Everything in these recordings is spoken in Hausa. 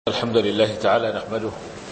الحمد لله تعالى نحمده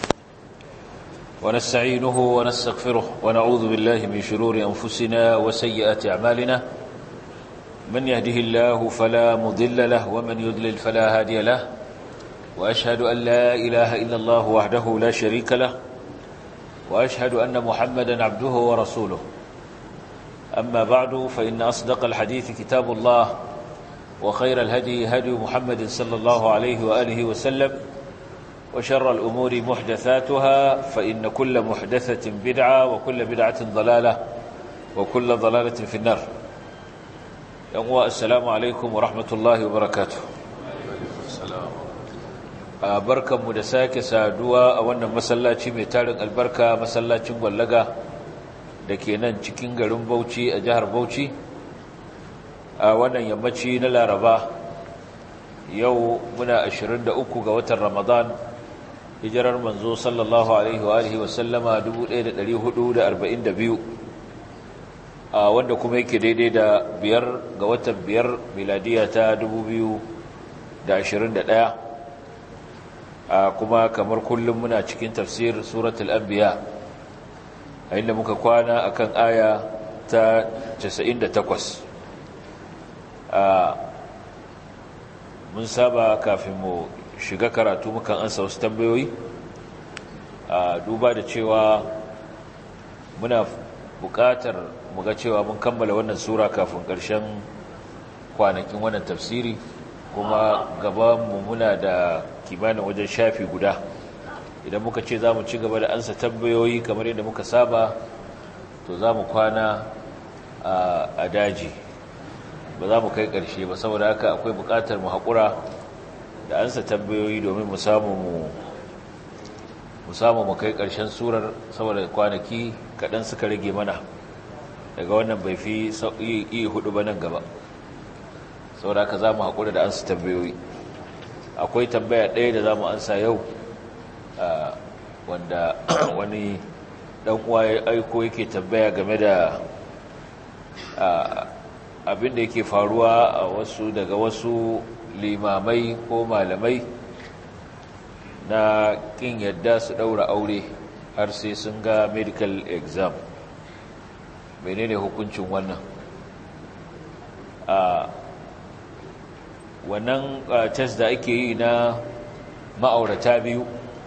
ونستعينه ونستغفره ونعوذ بالله من شرور أنفسنا وسيئات أعمالنا من يهده الله فلا مضل له ومن يضلل فلا هادي له وأشهد أن لا إله إلا الله وحده لا شريك له وأشهد أن محمدا عبده ورسوله أما بعد فإن أصدق الحديث كتاب الله وخير الهدي هدي محمد صلى الله عليه وآله وسلم وشر الأمور محدثاتها فإن كل محدثة بدعة وكل بدعة ضلالة وكل ضلالة في النار يقوى السلام عليكم ورحمة الله وبركاته بركة مدساك سادوا أولا مسلاتي ميتارن البركة مسلاتي مولغة دكينا cikin garin Bauchi a jihar Bauchi a wannan yammaci na Laraba yau muna 23 ga watan Ramadan hijirar manzo sallallahu alaihi wa alihi wasallama 1442 a wanda kuma yake daidai da biyar ga watan biyar miladiya ta 2021 a kuma kamar kullum muna cikin tafsir suratul anbiya a inda muka kwana akan aya ta 98 a mun saba kafin mu shiga karatu mukan ansa wasu tambayoyi a duba da cewa muna buƙatar muga cewa mun kammala wannan sura kafin ƙarshen kwanakin wannan tafsiri kuma gabanmu muna da kimanin wajen shafi guda idan muka ce za mu ci gaba da ansa tambayoyi kamar yadda muka saba to za mu kwana a daji ba za mu kai ƙarshe ba saboda haka akwai buƙatar mu haƙura da ansa tambayoyi domin mu samu mu samu mu kai ƙarshen surar saboda kwanaki kaɗan suka rage mana daga wannan bai fi iya hudu ba nan gaba saboda haka za mu haƙura da ansa tambayoyi akwai tambaya ɗaya da za mu ansa yau wanda wani ɗan uwa ya aiko yake tambaya game da abin da yake faruwa a wasu daga wasu limamai ko malamai na kin yadda su daura aure har sai sun ga medical exam menene hukuncin wannan a wannan test da ake yi na ma'aurata biyu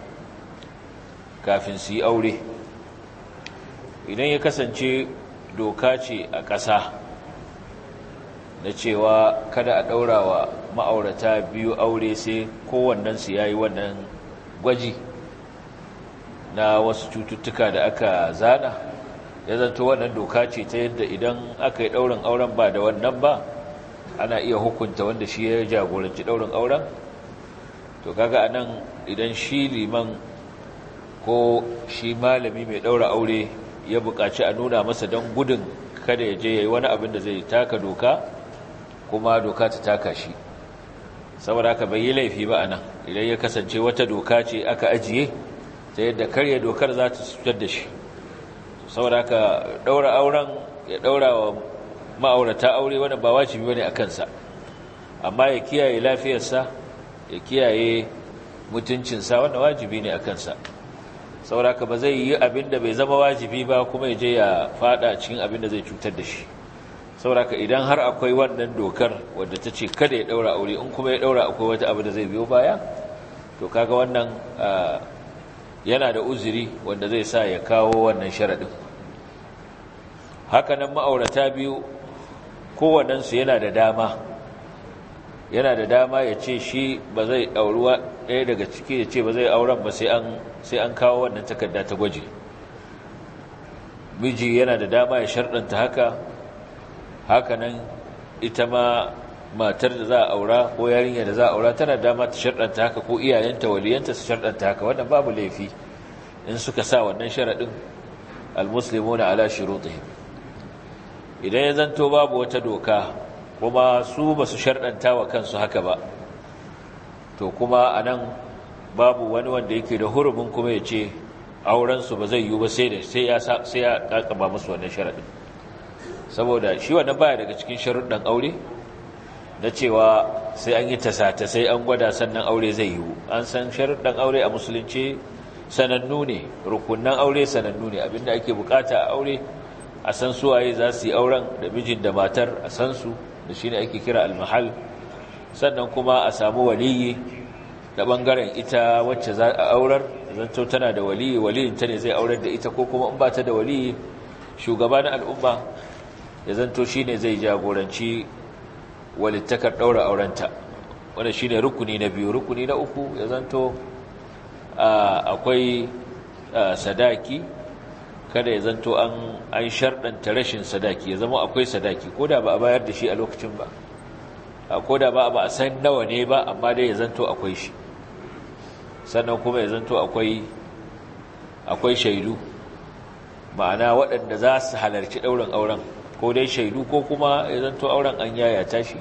kafin su yi aure idan ya kasance doka ce a ƙasa na cewa kada a ɗaura wa ma'aurata biyu aure sai kowannensu ya yi wannan gwaji na wasu cututtuka da aka zana ya zanto wannan doka ce ta yadda idan aka yi ɗaurin auren ba da wannan ba ana iya hukunta wanda shi ya jagoranci ɗaurin auren to kaga a nan idan shi liman ko shi malami mai ɗaura aure ya buƙaci a nuna masa don gudun kada ya je ya yi wani abin da zai taka doka kuma doka ta taka shi saboda haka bai yi laifi ba a nan idan ya kasance wata doka ce aka ajiye ta yadda karya dokar za ta cutar da shi saboda haka daura auren ya daura wa ma'aurata aure wanda ba wajibi bane a kansa amma ya kiyaye lafiyarsa ya kiyaye mutuncinsa wanda wajibi ne a kansa saboda haka ba zai yi abin da bai zama wajibi ba kuma ya je ya fada cikin abin da zai cutar da shi sauraka idan har akwai wannan dokar wadda ta ce kada ya daura aure in kuma ya daura akwai wata abu da zai biyo baya to kaga wannan yana da uzuri wanda zai sa ya kawo wannan sharaɗin hakanan ma'aurata biyu kowannensu yana da dama yana da dama ya ce shi ba zai ɗauruwa ɗaya daga ciki ya ce ba zai auren ba sai an kawo wannan takarda ta gwaji miji yana da dama ya sharɗanta haka hakanan ita ma matar da za a aura ko yarinya da za a aura tana dama ta sharɗanta haka ko iyayenta waliyanta su sharɗanta haka wannan babu laifi in suka sa wannan sharaɗin almuslimuna ala shurutihim idan ya zanto babu wata doka kuma su ba su sharɗanta wa kansu haka ba to kuma anan babu wani wanda yake da hurumin kuma ya ce aurensu ba zai yiwu ba sai ya sai ya kakaba musu wannan sharaɗin saboda shi wannan baya daga cikin sharuɗan aure na cewa sai an yi tasata sai an gwada sannan aure zai yiwu an san sharuɗan aure a musulunci sanannu ne rukunan aure sanannu ne abinda ake bukata a aure a san suwaye za su yi auren da mijin da matar a san su da shine ake kira almahal sannan kuma a samu waliyi da bangaren ita wacce za a aurar zanto tana da waliyi waliyin ta ne zai aurar da ita ko kuma in ba ta da waliyi shugaba na al'umma ya zanto shine zai jagoranci walittakar daura aurenta wanda shine rukuni na biyu rukuni na uku ya zanto akwai sadaki kada ya zanto an an sharɗanta rashin sadaki ya zama akwai sadaki ko da ba a bayar da shi a lokacin ba ko da ba a san nawa ne ba amma dai ya zanto akwai shi sannan kuma ya zanto akwai akwai shaidu ma'ana waɗanda za su halarci ɗaurin auren ko dai shaidu ko kuma ya zanto auren an yayata shi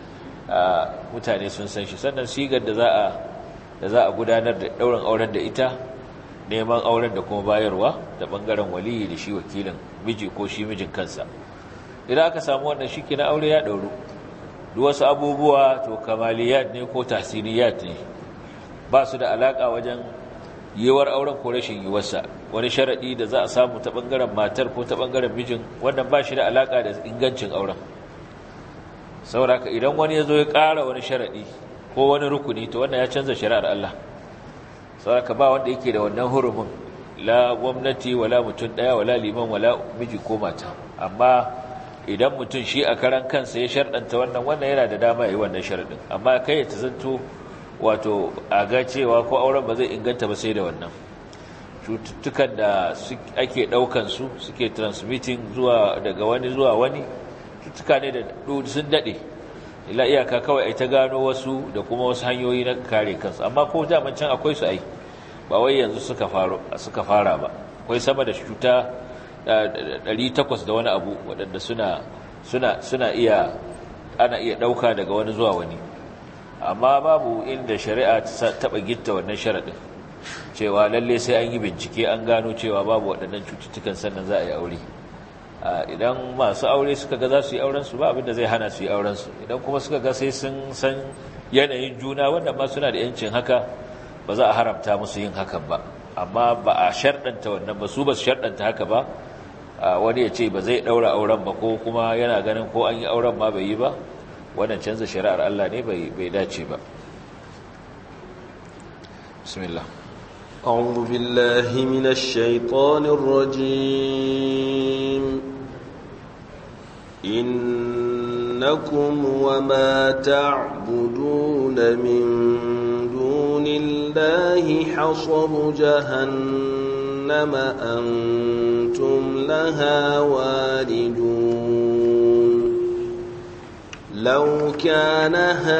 mutane sun san shi sannan sigar da za a da za a gudanar da ɗaurin auren da ita neman auren da kuma bayarwa da ɓangaren waliyi da shi wakilin miji ko shi mijin kansa idan aka samu wannan shi na aure ya ɗauru duk wasu abubuwa to kamaliyat ne ko tahsiniyat ne ba su da alaƙa wajen yiwuwar auren ko rashin yiwuwarsa wani sharaɗi da za a samu ta ɓangaren matar ko ta ɓangaren mijin wannan ba shi da alaƙa da ingancin auren sauraka idan wani ya zo ya ƙara wani sharaɗi ko wani rukuni to wannan ya canza shari'ar Allah sauraka ba wanda yake da wannan hurumin la gwamnati wala mutum ɗaya wala liman wala miji ko mata amma idan mutum shi a karan kansa ya sharɗanta wannan wannan yana da dama ya yi wannan sharaɗin amma kai ya tazanto wato a ga cewa ko auren ba zai inganta ba sai da wannan cututtukan da ake ɗaukan su suke transmitting zuwa daga wani zuwa wani cututtuka ne da sun daɗe ila iyaka kawai ai ta gano wasu da kuma wasu hanyoyi na kare kansu amma ko daman can akwai su ai ba wai yanzu suka suka fara ba akwai sama da cuta 800 da wani abu waɗanda suna suna suna iya ana iya ɗauka daga wani zuwa wani amma babu inda shari'a ta taɓa gitta wannan sharaɗin cewa lalle sai an yi bincike an gano cewa babu waɗannan cututtukan sannan za a yi aure idan masu aure suka ga za su yi aurensu ba abinda zai hana su yi aurensu idan kuma suka ga sai sun san yanayin juna wanda ma suna da yancin haka ba za a haramta musu yin hakan ba amma ba a sharɗanta wannan ba su ba su sharɗanta haka ba wani ya ce ba zai ɗaura auren ba ko kuma yana ganin ko an yi auren ma bai yi ba wannan canza shari'ar Allah ne bai dace ba bismillah أعوذ بالله من الشيطان الرجيم إنكم وما تعبدون من دون الله حصب جهنم أنتم لها واردون لو كان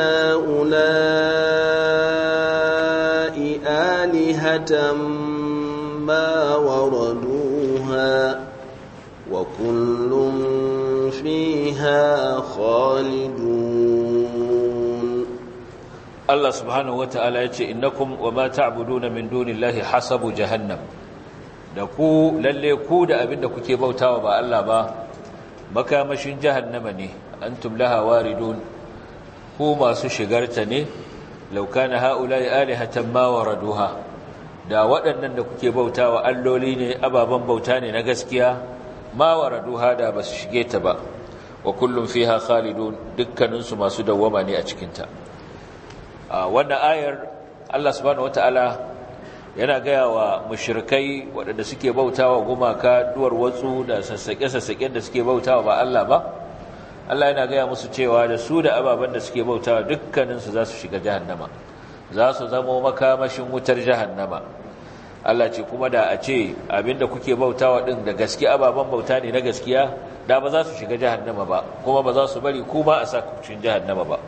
هؤلاء آلهة ما وردوها وكل فيها خالدون الله سبحانه وتعالى يقول إنكم وما تعبدون من دون الله حسب جهنم da ku lalle ku da abin da kuke bautawa ba Allah ba makamashin jahannama ne antum laha waridun ku masu shigarta ne law kana haula'i alihatan ma waraduha da waɗannan da kuke bautawa alloli ne ababan bauta ne na gaskiya ma waraduha da basu shige ta ba wa kullum fiha khalidun dukkanin su masu dawwama ne a cikin ta wannan ayar Allah subhanahu wataala yana gaya wa mushrikai waɗanda suke bautawa gumaka duwar watsu da sassaƙe-sassaƙen da suke bautawa ba Allah ba Allah yana gaya musu cewa da su da ababen da suke bautawa dukkaninsu za su shiga jahannama za su zamo makamashin wutar jahannama Allah ce kuma da a ce abinda kuke bautawa din da gaske ababen bauta ne na gaskiya da ba za su shiga jahannama ba kuma ba za su bari kuma a sakucin jahannama ba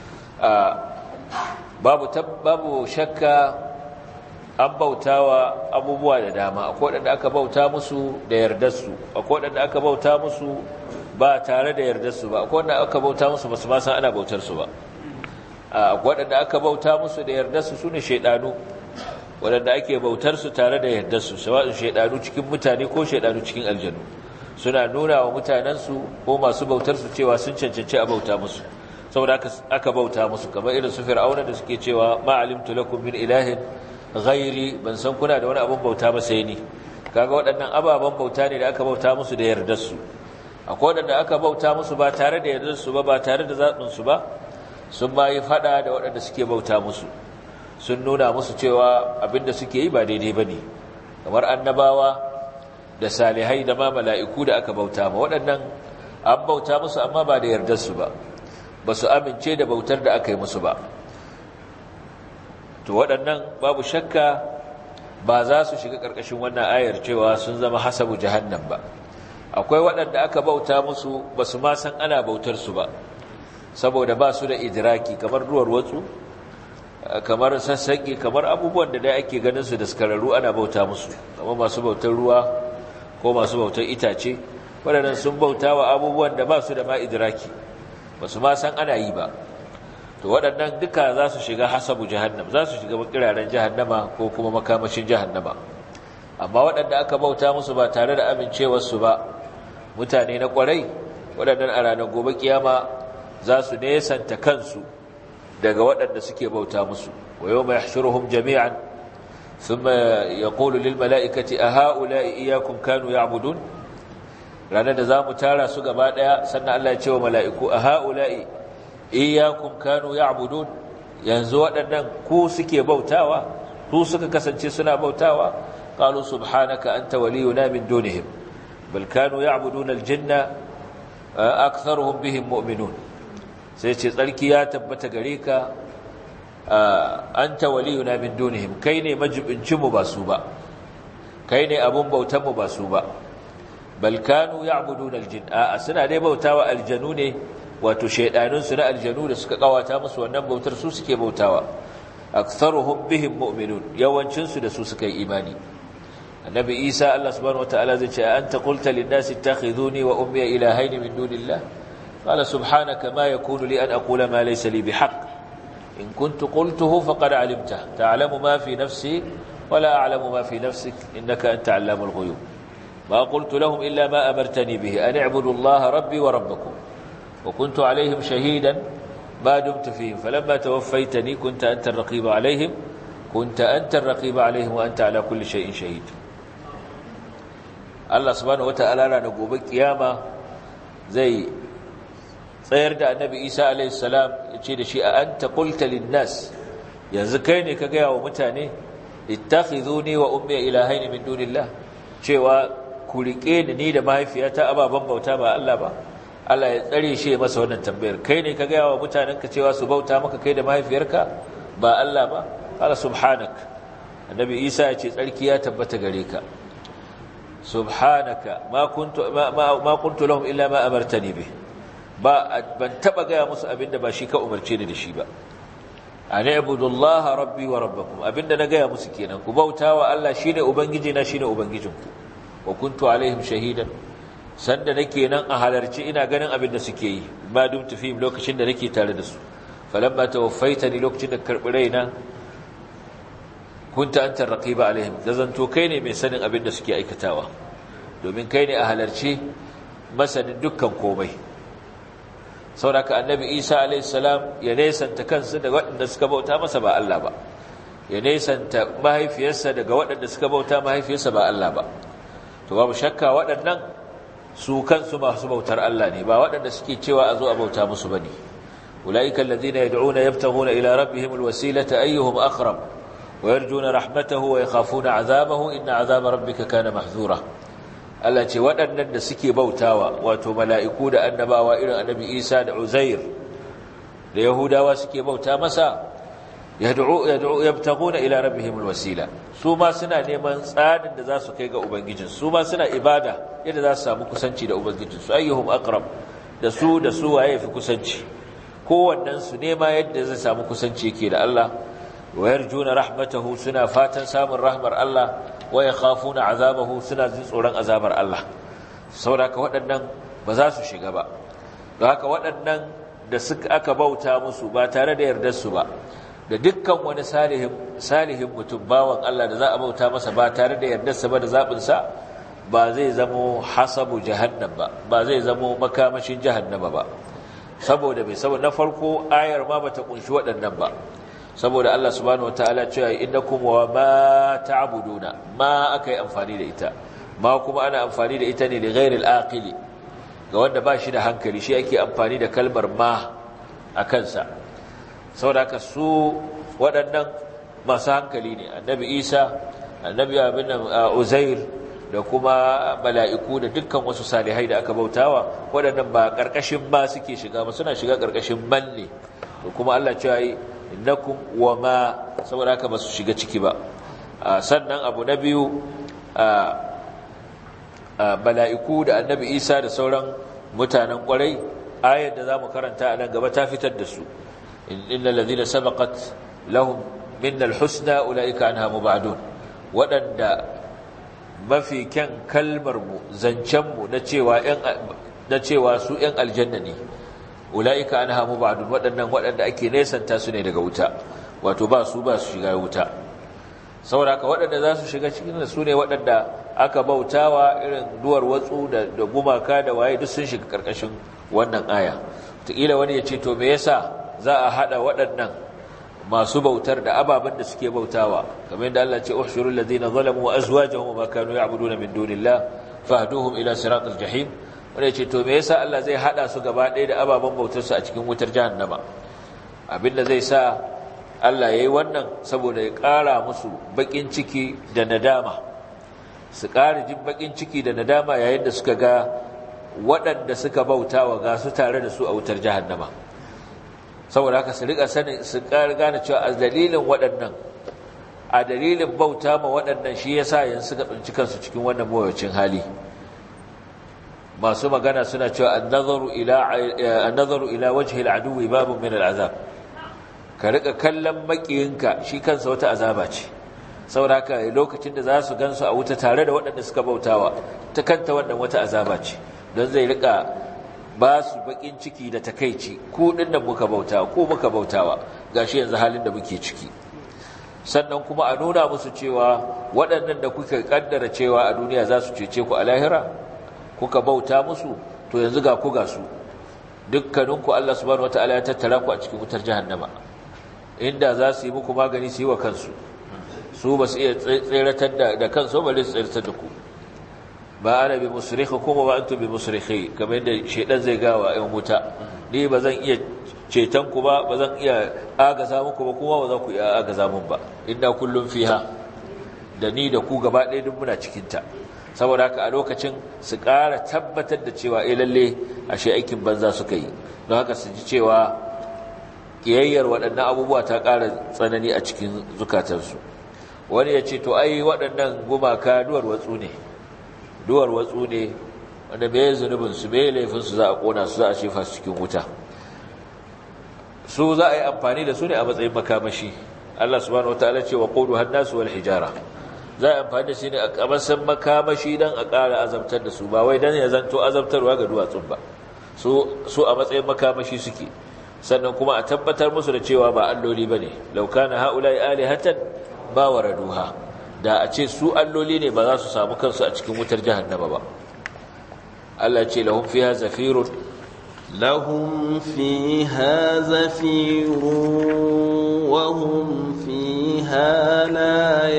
babu babu shakka an bautawa abubuwa da dama akwai wadanda aka bauta musu da yardarsu akwai wadanda aka bauta musu ba tare da yardarsu ba akwai wadanda aka bauta musu ba su ma san ana bautar su ba akwai wadanda aka bauta musu da yardarsu sune shaydanu wadanda ake bautar su tare da yardarsu sawa'in shaydanu cikin mutane ko shaydanu cikin aljanu suna nuna wa mutanensu ko masu bautar su cewa sun cancanci a bauta musu saboda aka aka bauta musu kamar irin su fir'auna da suke cewa ma alimtu lakum min ilahin ghairi ban san kuna da wani abun bauta ba sai ni kaga waɗannan ababen bauta ne da aka bauta musu da yardar su akwai waɗanda aka bauta musu ba tare da yardar su ba ba tare da zaɓin su ba sun ma yi fada da waɗanda suke bauta musu sun nuna musu cewa abinda suke yi ba daidai ba ne kamar annabawa da salihai da ma mala'iku da aka bauta ma waɗannan an bauta musu amma ba da yardarsu ba ba su amince da bautar da aka yi musu ba to waɗannan babu shakka ba za su shiga ƙarƙashin wannan ayar cewa sun zama hasabu jahannan ba akwai waɗanda aka bauta musu ba su ma san ana bautarsu ba saboda ba su da idiraki kamar ruwar watsu kamar sassaƙi kamar abubuwan da dai ake ganin su da skararru ana bauta musu kamar masu bautar ruwa ko masu bautar itace waɗannan sun bauta wa abubuwan da ba su da ma idiraki ba su ma san ana yi ba to waɗannan duka za su shiga hasabu jahannam za su shiga kiraren jahannama ko kuma makamashin jahannama amma waɗanda aka bauta musu ba tare da amincewarsu ba mutane na ƙwarai waɗannan a ranar gobe kiyama za su nesanta kansu daga waɗanda suke bauta musu wa yau mai shiruhun jami'an sun ya ƙolu lil mala'ikati a ha'ula'i iyakun kanu ya abudun ranar da za mu tara su gaba ɗaya sannan Allah ya ce wa mala'iku a ha'ula'i iyakun kanu ya abudun yanzu waɗannan ku suke bautawa ku suka kasance suna bautawa ƙalu subhanaka an waliyuna min dunihim bal kanu ya abudun aljanna aktharuhum bihim mu'minun sai ce tsarki ya tabbata gare ka anta waliyuna min dunihim kai ne majibincin mu ba su ba kai ne abun bautan mu ba su ba bal kanu ya'budun aljin a suna dai bautawa aljanu ne wato shaydanun su na aljanu da suka kawata musu wannan bautar su suke bautawa aktharuhum bihim mu'minun yawancin su da su suka yi imani annabi isa Allah subhanahu wataala zai ce anta qulta lin-nasi ittakhiduni wa ummi ilahayn min dunillah قال سبحانك ما يكون لي أن أقول ما ليس لي بحق إن كنت قلته فقد علمته تعلم ما في نفسي ولا أعلم ما في نفسك إنك أنت علام الغيوب ما قلت لهم إلا ما أمرتني به أن اعبدوا الله ربي وربكم وكنت عليهم شهيدا ما دمت فيهم فلما توفيتني كنت أنت الرقيب عليهم كنت أنت الرقيب عليهم وأنت على كل شيء شهيد الله سبحانه وتعالى نقوم بالقيامة زي tsayar da annabi isa alaihissalam ya ce da shi a an taƙulta linnas yanzu kai ne ka gaya wa mutane ittakhiduni wa ummi ilahaini min dunillah cewa ku riƙe ni ni da mahaifiyata ababen bauta ba Allah ba Allah ya tsare shi masa wannan tambayar kai ne ka gaya wa mutanenka cewa su bauta maka kai da mahaifiyarka ba Allah ba qala subhanak annabi isa ya ce tsarki ya tabbata gare ka subhanaka ma kuntu ma ma qultu lahum illa ma amartani bih ba ban taba gaya musu abinda ba shi ka umarce ni da shi ba ana ibudullaha rabbi wa rabbakum abinda na gaya musu kenan ku bautawa Allah shine ubangiji na shine ubangijinku wa kuntu alaihim shahidan sanda nake nan a halarci ina ganin abinda suke yi ma dum tafi lokacin da nake tare da su falamma tawaffaitani lokacin da karbi raina kunta anta raqiba alaihim zanto kai ne mai sanin abinda suke aikatawa domin kai ne a halarci masanin dukkan komai sauraka annabi isa alaihissalam ya nesanta kansa daga waɗanda suka bauta masa ba Allah ba ya nesanta mahaifiyarsa daga waɗanda suka bauta mahaifiyarsa ba Allah ba to babu shakka waɗannan su kansu masu bautar Allah ne ba waɗanda suke cewa a zo a bauta musu bane ulaika alladhina yad'una yabtaghuna ila rabbihim alwasilata ayyuhum aqrab wa yarjuna rahmatahu wa yakhafuna 'adhabahu inna 'adhaba rabbika kana mahzura Allah ce waɗannan da suke bautawa wato mala'iku da annabawa irin annabi Isa da Uzair da Yahudawa suke bauta masa yad'u yad'u yabtaguna ila rabbihim alwasila su ma suna neman tsadin da za su kai ga ubangijin su ma suna ibada yadda za su samu kusanci da ubangijin su ayyuhum aqrab da su da su waye fi kusanci kowannen su nema yadda zai samu kusanci yake da Allah wa yarjuna rahmatahu suna fatan samun rahmar Allah wa yakhafuna azabahu suna jin tsoron azabar Allah saboda waɗannan ba za su shiga ba don haka waɗannan da suka aka bauta musu ba tare da yardar su ba da dukkan wani salihin salihin mutum bawan Allah da za a bauta masa ba tare da yardar sa ba da zabin sa ba zai zamo hasabu jahannam ba ba zai zamo makamashin jahannama ba saboda bai saboda na farko ayar ma bata kunshi waɗannan ba saboda Allah subhanahu wataala cewa innakum wa ma ta'buduna ma akai amfani da ita ma kuma ana amfani da ita ne li ghairil aqili ga wanda ba shi da hankali shi ake amfani da kalmar ma a kansa saboda haka su waɗannan masu hankali ne annabi Isa annabi abin Uzair da kuma mala'iku da dukkan wasu salihai da aka bautawa waɗannan ba ƙarƙashin ba suke shiga ba suna shiga ƙarƙashin man ne da kuma Allah cewa yi innakum wa ma saboda haka ba su shiga ciki ba sannan abu na biyu mala'iku da annabi isa da sauran mutanen ƙwarai ayar da za mu karanta a nan gaba ta fitar da su inna lalzina sabakat lahum minnal husna ula'ika an hamu ba'adun waɗanda mafi kyan kalmarmu zancenmu na cewa su ‘yan aljanna ne ula'ika an hamu ba'adun waɗannan waɗanda ake nesanta su ne daga wuta wato ba su ba su shiga wuta sauraka waɗanda za su shiga cikin su ne waɗanda aka bautawa irin duwar watsu da gumaka da waye duk sun shiga ƙarƙashin wannan aya taƙila wani ya ce to me yasa za a haɗa waɗannan masu bautar da ababen da suke bautawa kamar yadda Allah ce uhshurul ladina zalamu wa azwajuhum ma kanu ya'buduna min dunillah fahduhum ila siratal jahim wanda ce to me yasa Allah zai hada su gaba ɗaya da ababen bautar su a cikin wutar jahannama abinda zai sa Allah yayi wannan saboda ya ƙara musu bakin ciki da nadama su ƙara jin bakin ciki da nadama yayin da suka ga waɗanda suka bautawa ga su tare da su a wutar jahannama saboda haka su rika sani su gane cewa a dalilin waɗannan a dalilin bauta ma waɗannan shi yasa yanzu suka tsinci kansu cikin wannan mawuyacin hali masu magana suna cewa an-nazaru ila an-nazaru ila wajhi al-aduwi babun min al-azab ka rika kallon makiyinka shi kansa wata azaba ce saboda haka lokacin da za su gansu a wuta tare da waɗanda suka bautawa ta kanta wannan wata azaba ce don zai rika ba su bakin ciki da takaici ko din da muka bautawa ko muka bautawa gashi yanzu halin da muke ciki sannan kuma a nuna musu cewa waɗannan da kuka kaddara cewa a duniya za su cece ku a lahira kuka bauta musu to yanzu ga ku ga su dukkaninku Allah subhanahu wataala ya tattara ku a cikin wutar jahannama inda za su yi muku magani su yi wa kansu su ba su iya tseratar da kansu ba su tseratar da ku ba ana bi musrikhukum wa antum bi musrikhi kamar yadda shedan zai gawa ayan wuta ni ba zan iya ceton ku ba ba zan iya agaza muku ba kuma ba za ku iya agaza mun ba inna kullum fiha da ni da ku gaba ɗaya duk muna cikin ta saboda haka a lokacin su ƙara tabbatar da cewa eh lalle ashe aikin banza suka yi don haka su ji cewa kiyayyar waɗannan abubuwa ta ƙara tsanani a cikin zukatansu wani ya ce to ai waɗannan gumaka duwar watsu ne duwar watsu ne wanda bai zunubin su bai laifin su za a kona su za a shefa su cikin wuta su za a yi amfani da su ne a matsayin makamashi Allah subhanahu wataala ce wa qulu hannasu wal hijara za a yi amfani da shi ne a kamasan makamashi dan a ƙara azabtar da su ba wai dan ya zanto azabtarwa ga duwatsun ba su su a matsayin makamashi suke sannan kuma a tabbatar musu da cewa ba alloli bane law kana haula'i alihatan ba waraduha da a ce su alloli ne ba za su samu kansu a cikin wutar jahannama ba Allah ce lahum fiha zafirun lahum fiha zafirun wa hum fiha la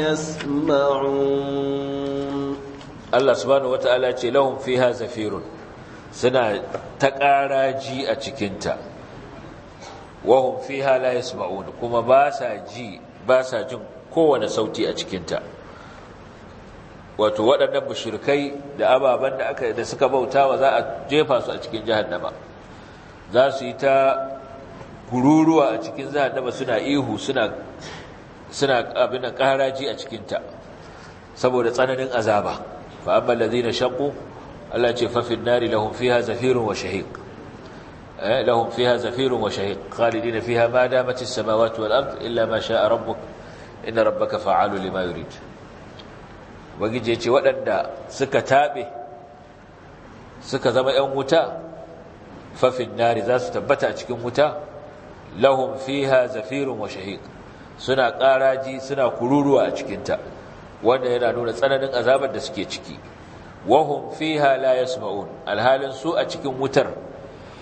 yasma'un Allah subhanahu wata'ala ce lahum fiha zafirun suna ta ƙaraji a cikinta wa hum fiha la yasma'un kuma ba sa ji ba sa jin kowane sauti a cikinta wato waɗannan mushrikai da ababen da aka da suka bautawa za a jefa su a cikin jahannama za su yi ta gururuwa a cikin jahannama suna ihu suna suna abin da ƙaraji a cikinta saboda tsananin azaba fa amma allazina shaqu Allah ce fa fin nari lahum fiha zafirun wa shahiq eh lahum fiha zafirun wa shahiq khalidina fiha ma damat as-samawati wal ard illa ma sha'a rabbuk inna rabbaka fa'alu lima yurid wagije ce waɗanda suka tabe suka zama ƴan wuta fafin nari za su tabbata a cikin wuta lahum fiha zafirun wa shahiq suna ƙaraji suna kururuwa a cikinta wanda yana nuna tsananin azabar da suke ciki wahum fiha la yasma'un alhalin su a cikin wutar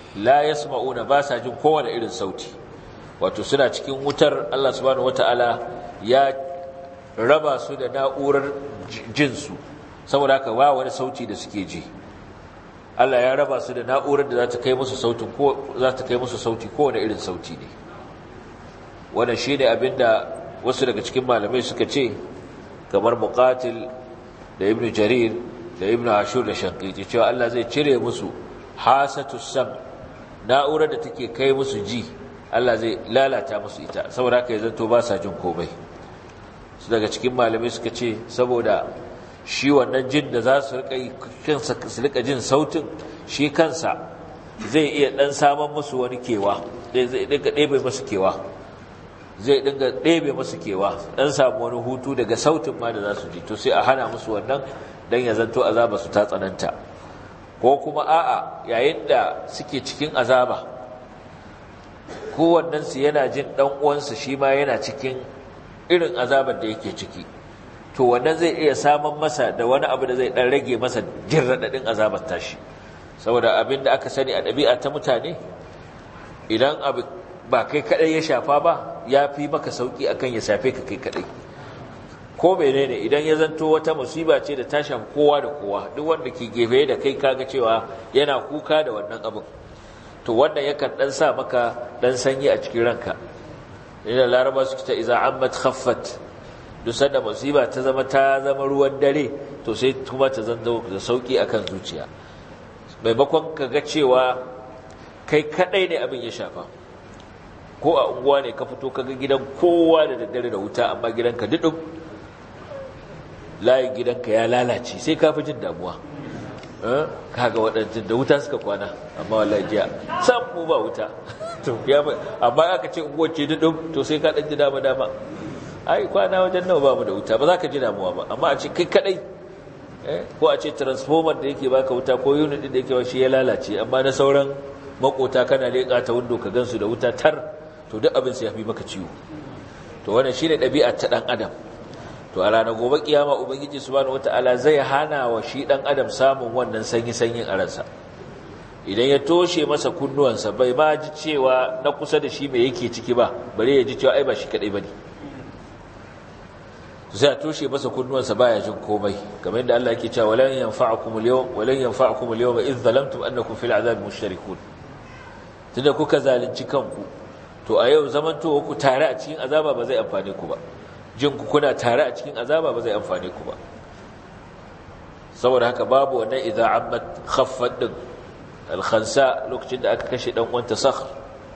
la yasma'una ba sa jin kowane irin sauti wato suna cikin wutar Allah subhanahu wataala ya raba su da na'urar jinsu saboda haka ba wani sauti da suke ji Allah ya raba su da na'urar da za ta kai musu sautin ko za ta kai musu sauti kowane irin sauti ne wannan shine abinda wasu daga cikin malamai suka ce kamar muqatil da ibn jarir da ibn ashur da shaqiqi cewa Allah zai cire musu hasatus sam na'urar da take kai musu ji Allah zai lalata musu ita saboda haka ya zanto ba sa jin komai su daga cikin malamai suka ce saboda shi wannan jin da za su rika jin sautin shi kansa zai iya dan saman musu wani kewa zai dinga ɗebe musu kewa zai dinga ɗebe musu kewa dan samu wani hutu daga sautin ma da za su ji to sai a hana musu wannan dan ya zanto azaba su ta tsananta ko kuma a'a yayin da suke cikin azaba kowannensu yana jin ɗan uwansa shi ma yana cikin irin azabar da yake ciki to wannan zai iya samun masa da wani abu da zai dan rage masa jin radadin azabar tashi saboda abin da aka sani a ɗabi'a ta mutane idan abu ba kai kadai ya shafa ba ya fi maka sauki akan ya shafe ka kai kadai ko menene idan ya zanto wata musiba ce da ta shafi kowa da kowa duk wanda ke gefe da kai kaga cewa yana kuka da wannan abin to wannan yakan dan sa maka dan sanyi a cikin ranka ina laraba suke ta iza ammat khaffat duk sanda musiba ta zama ta zama ruwan dare to sai kuma ta zanto da sauki akan zuciya maimakon ka ga cewa kai kadai ne abin ya shafa ko a unguwa ne ka fito kaga gidan kowa da daddare da wuta amma gidanka dudum layin gidanka ya lalace sai ka fi jin damuwa kaga waɗancan da wuta suka kwana amma wallahi jiya sam mu ba wuta amma aka ce unguwar ce dudum to sai ka ɗan ji dama dama ai kwana wajen nawa ba mu da wuta ba za ka ji damuwa ba amma a ce kai kadai ko a ce transformer da yake baka wuta ko unit da yake shi ya lalace amma na sauran makota kana leƙa ta window ka gansu da wuta tar to duk abin sai ya fi maka ciwo to wannan shine ɗabi'ar ta ɗan adam to a ranar gobe kiyama ubangiji subhanahu wataala zai hana wa shi ɗan adam samun wannan sanyi sanyin a ransa idan ya toshe masa kunnuwansa bai ma ji cewa na kusa da shi mai yake ciki ba bare ya ji cewa ai ba shi kadai bane sai a toshe masa kunnuwansa baya jin komai kamar yadda Allah yake cewa walan yanfa'ukum al-yawm walan yanfa'ukum al-yawma idh zalamtum annakum fil 'adhabi mushtarikun tunda kuka zalunci kanku to a yau zamantowa ku tare a cikin azaba ba zai amfane ku ba jin ku kuna tare a cikin azaba ba zai amfane ku ba saboda haka babu wannan idza ammat khaffat din al-khansa lokacin da aka kashe dan uwanta sakhr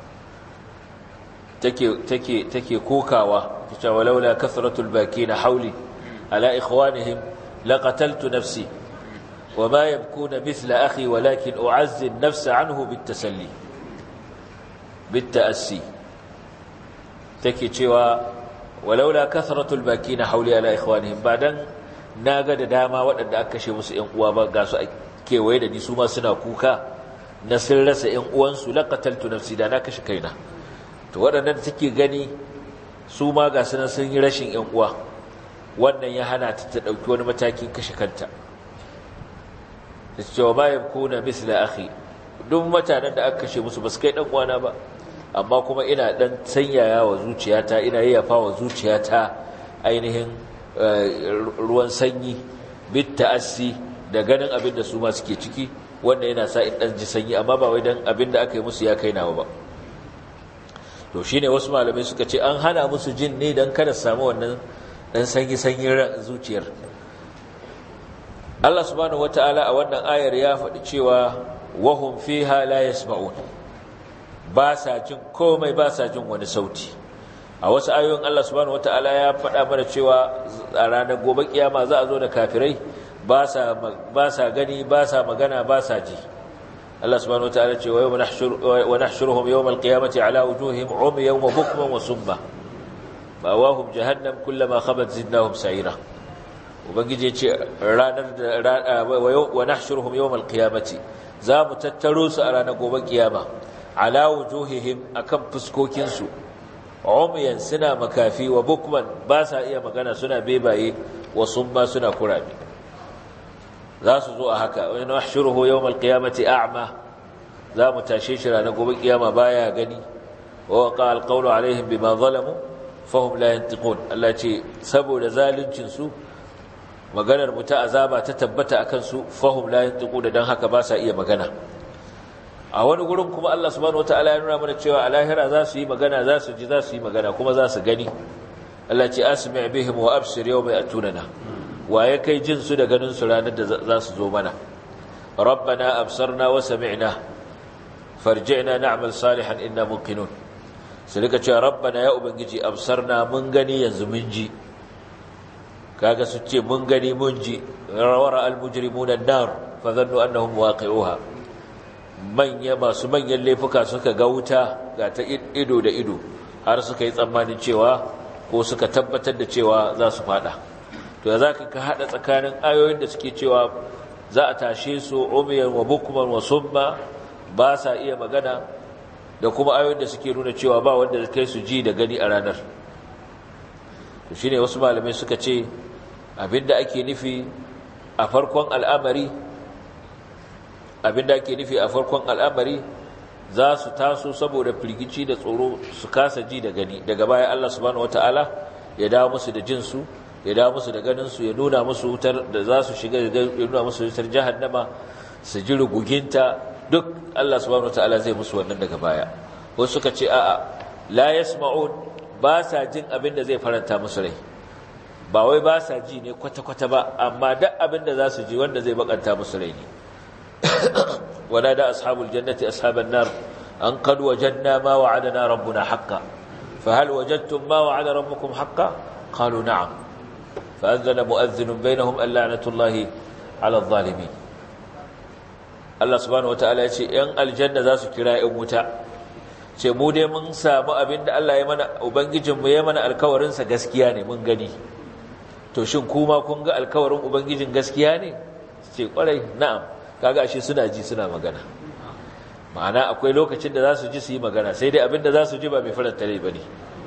take take take kokawa tace walaula kathratul bakina hawli ala ikhwanihim laqataltu nafsi wama yabkuna mithla akhi walakin u'azzi an-nafs anhu bit-tasalli bit-ta'assi take cewa walaula kathratul bakina hawli ala ikhwanihim badan naga da dama waɗanda aka kashe musu ƴan uwa ba ga su kewaye da ni su ma suna kuka na sun rasa ƴan uwansu laqataltu nafsi da na kashe kaina to waɗannan da take gani su ma ga sunan sun yi rashin ‘yan uwa wannan ya hana ta ta ɗauki wani matakin kashe kanta da cewa ma kuna misla akhi duk mutanen da aka kashe musu ba su kai ɗan uwana ba amma kuma ina ɗan sanyaya wa zuciyata ina yayyafa wa zuciyata ainihin ruwan sanyi bit ta'assi da ganin abin da su ma suke ciki wannan yana sa in ɗan ji sanyi amma ba wai dan abin da aka yi musu ya kai nawa ba to shine wasu malamai suka ce an hana musu jin ne don kada samu wannan dan sanyi sanyin zuciyar Allah subhanahu wataala a wannan ayar ya faɗi cewa wahum fiha la yasma'un ba sa jin komai ba sa jin wani sauti a wasu ayoyin Allah subhanahu wataala ya faɗa mana cewa a ranar gobe kiyama za a zo da kafirai ba sa ba sa gani ba sa magana ba sa ji Allah subhanahu wataala ce wa nahshuruhum yawm al-qiyamati ala wujuhihim umyan wa bukman wa summa bawahum jahannam kullama khabat zidnahum sa'ira ubangije ce ranar da wa nahshuruhum yawm al-qiyamati za mu tattaro su a ranar gobe kiyama ala wujuhihim akan fuskokin su umyan suna makafi wa bukman ba sa iya magana suna bebaye wa summa suna kurabe za su zo a haka wani nahshuruhu yawmal qiyamati a'ma za mu tashe shi ranar gobe kiyama baya gani wa waqa alqawlu alaihim bima zalamu fahum la yantiqun Allah ce saboda zaluncin su maganar mu ta azaba ta tabbata akan su fahum la yantiqun dan haka ba sa iya magana a wani gurin kuma Allah subhanahu wataala ya nuna mana cewa a lahira za su yi magana za su ji za su yi magana kuma za su gani Allah ce asmi' bihim wa absir yawma yatunana waye kai jin su da ganin su ranar da za su zo mana rabbana absarna wa sami'na farji'na na'mal salihan inna muqinun su rika cewa rabbana ya ubangiji absarna mun gani yanzu mun ji kaga su ce mun gani mun ji rawara almujrimuna an-nar fa dhannu annahum waqi'uha manya masu manyan laifuka suka ga wuta ga ta ido da ido har suka yi tsammanin cewa ko suka tabbatar da cewa za su fada to ya zaka ka hada tsakanin ayoyin da suke cewa za a tashe su umiyan wa bukman wa summa ba sa iya magana da kuma ayoyin da suke nuna cewa ba wanda kai su ji da gani a ranar to shine wasu malamai suka ce abinda ake nufi a farkon al'amari abinda ake nufi a farkon al'amari za su taso saboda firgici da tsoro su kasa ji da gani daga baya Allah subhanahu wataala ya dawo musu da jinsu ya dawo musu da ganinsu ya nuna musu wutar da za su shiga ya nuna musu wutar jahannama su ji ruguginta duk Allah subhanahu wataala zai musu wannan daga baya wasu suka ce a'a la yasma'un ba sa jin abin da zai faranta musu rai ba wai ba sa ji ne kwata-kwata ba amma duk abin da za su ji wanda zai bakanta musu rai ne wala da ashabul jannati ashaban nar an qad wajadna ma wa'adana rabbuna haqqan fa hal wajadtum ma wa'ada rabbukum haqqan qalu na'am fa anzala mu'adhdhin bainahum al-la'natullahi 'ala adh-dhalimin Allah subhanahu wataala ya ce ‘yan aljanna za su kira ‘yan wuta ce mu dai mun samu abin da Allah ya mana Ubangijinmu ya mana alkawarinsa gaskiya ne mun gani to shin kuma kun ga alkawarin Ubangijin gaskiya ne ce kwarai na'am kaga ashe suna ji suna magana ma'ana akwai lokacin da za su ji su yi magana sai dai abin da za su ji ba mai faranta rai ba ne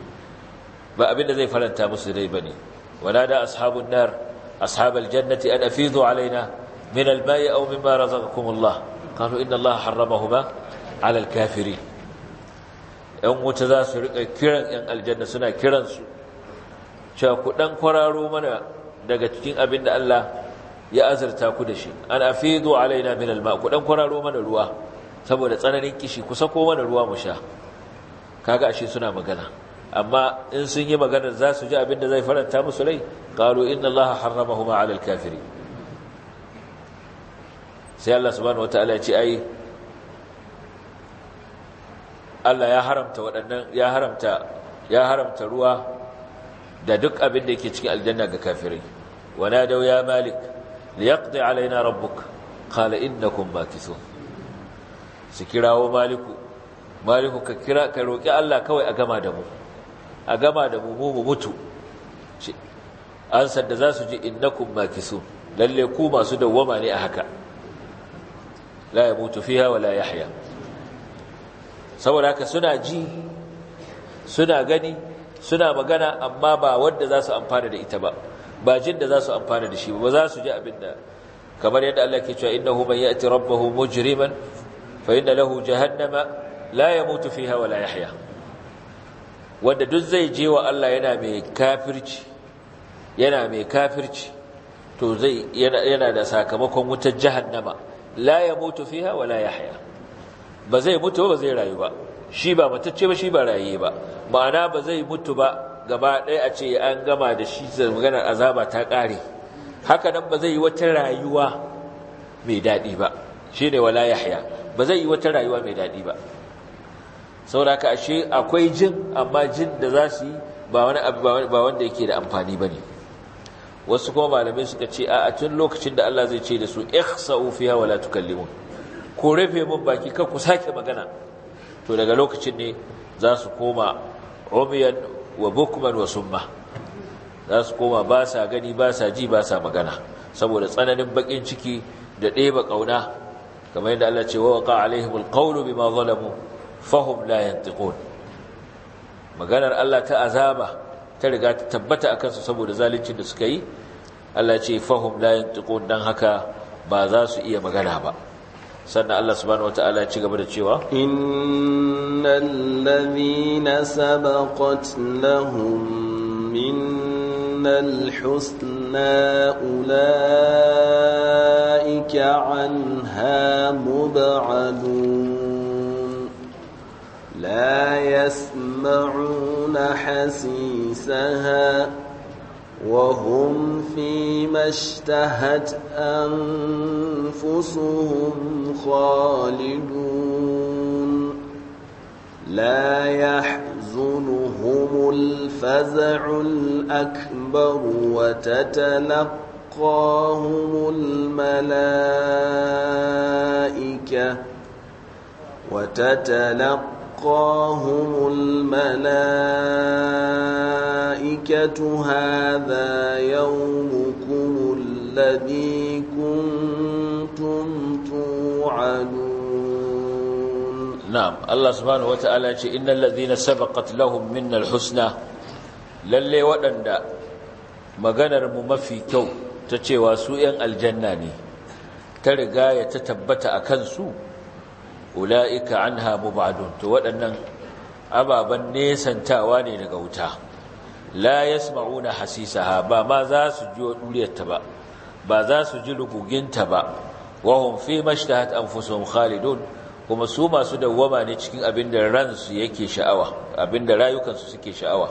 ba abin da zai faranta musu rai ba ne wala da ashabun nar ashabal jannati an afidu alaina من الماء أو مما رزقكم الله قالوا إن الله حرمهما على الكافرين ‘yan wuta za su riƙa kiran ‘yan aljanna suna kiransu cewa ku ɗan kwararo mana daga cikin abin da Allah ya azurta ku da shi an afidu alaina min alma ku ɗan kwararo mana ruwa saboda tsananin kishi ku sako mana ruwa mu sha kaga ashe suna magana amma in sun yi maganar za su ji abin da zai faranta musu rai qalu inna allaha harramahuma ala alkafirin sai Allah subhanahu wataala ya ce ai Allah ya haramta waɗannan ya haramta ya haramta ruwa da duk abin da yake cikin aljanna ga kafirai wana da ya malik liyaqdi alaina rabbuk qala innakum makithun su kirawo maliku maliku ka kira ka roki Allah kawai a gama da mu a gama da mu mu mutu an sadda za su ji innakum makithun lalle ku masu dawwama ne a haka la ya mutu fiha wala yahya saboda haka suna ji suna gani suna magana amma ba wanda za su amfana da ita ba ba jin da za su amfana da shi ba za su ji abin da kamar yadda Allah ke cewa innahu man ya'ti rabbahu mujriman fa inna lahu jahannama la yamutu fiha wala yahya wanda duk zai je wa Allah yana mai kafirci yana mai kafirci to zai yana da sakamakon wutar jahannama la ya mutu fiha wa la yahya ba zai mutu ba zai rayu ba shi ba matacce ba shi ba raye ba ma'ana ba zai mutu ba gaba ɗaya a ce an gama da shi da maganar azaba ta ƙare haka nan ba zai yi wata rayuwa mai daɗi ba shi ne wala yahya ba zai yi wata rayuwa mai daɗi ba sauraka ashe akwai jin amma jin da za su yi ba wani abu ba wanda yake da amfani ba ne wasu kuma malamai suka ce a tun lokacin da Allah zai ce da su ihsa'u fiha wala tukallimun ko rufe mun baki kar ku sake magana to daga lokacin ne za su koma umiyan wa bukman wa summa za su koma ba sa gani ba sa ji ba sa magana saboda tsananin bakin ciki da ɗeba ƙauna kamar yadda Allah ce wa waqa alaihimul qawlu bima zalamu fahum la yantiqun maganar Allah ta azaba ta riga ta tabbata akan su saboda zaluncin da suka yi Allah ce fahum la yantiqun dan haka ba za su iya magana ba sannan Allah subhanahu wataala ya ci gaba da cewa innal ladhina sabaqat lahum minnal husna ulaika anha mub'adun la yasma'una hasisaha وهم فيما اشتهت أنفسهم خالدون لا يحزنهم الفزع الأكبر وتتلقاهم الملائكة وتتلقاهم الملائكة هذا يومكم الذي كنتم توعدون نعم الله سبحانه وتعالى إن الذين سبقت لهم منا الحسنى lalle waɗanda maganar mu mafi kyau ta cewa su ‘yan aljanna ne ta riga ya ta tabbata a kansu ula'ika an hamu ba'adun to waɗannan ababen nesantawa ne daga wuta la yasma'una hasisaha ba ma za su ji ɗuriyarta ba ba za su ji ruguginta ba wahum fi mashtahat anfusuhum khalidun kuma su masu dawwama ne cikin abin da ransu yake sha'awa abin da rayukansu suke sha'awa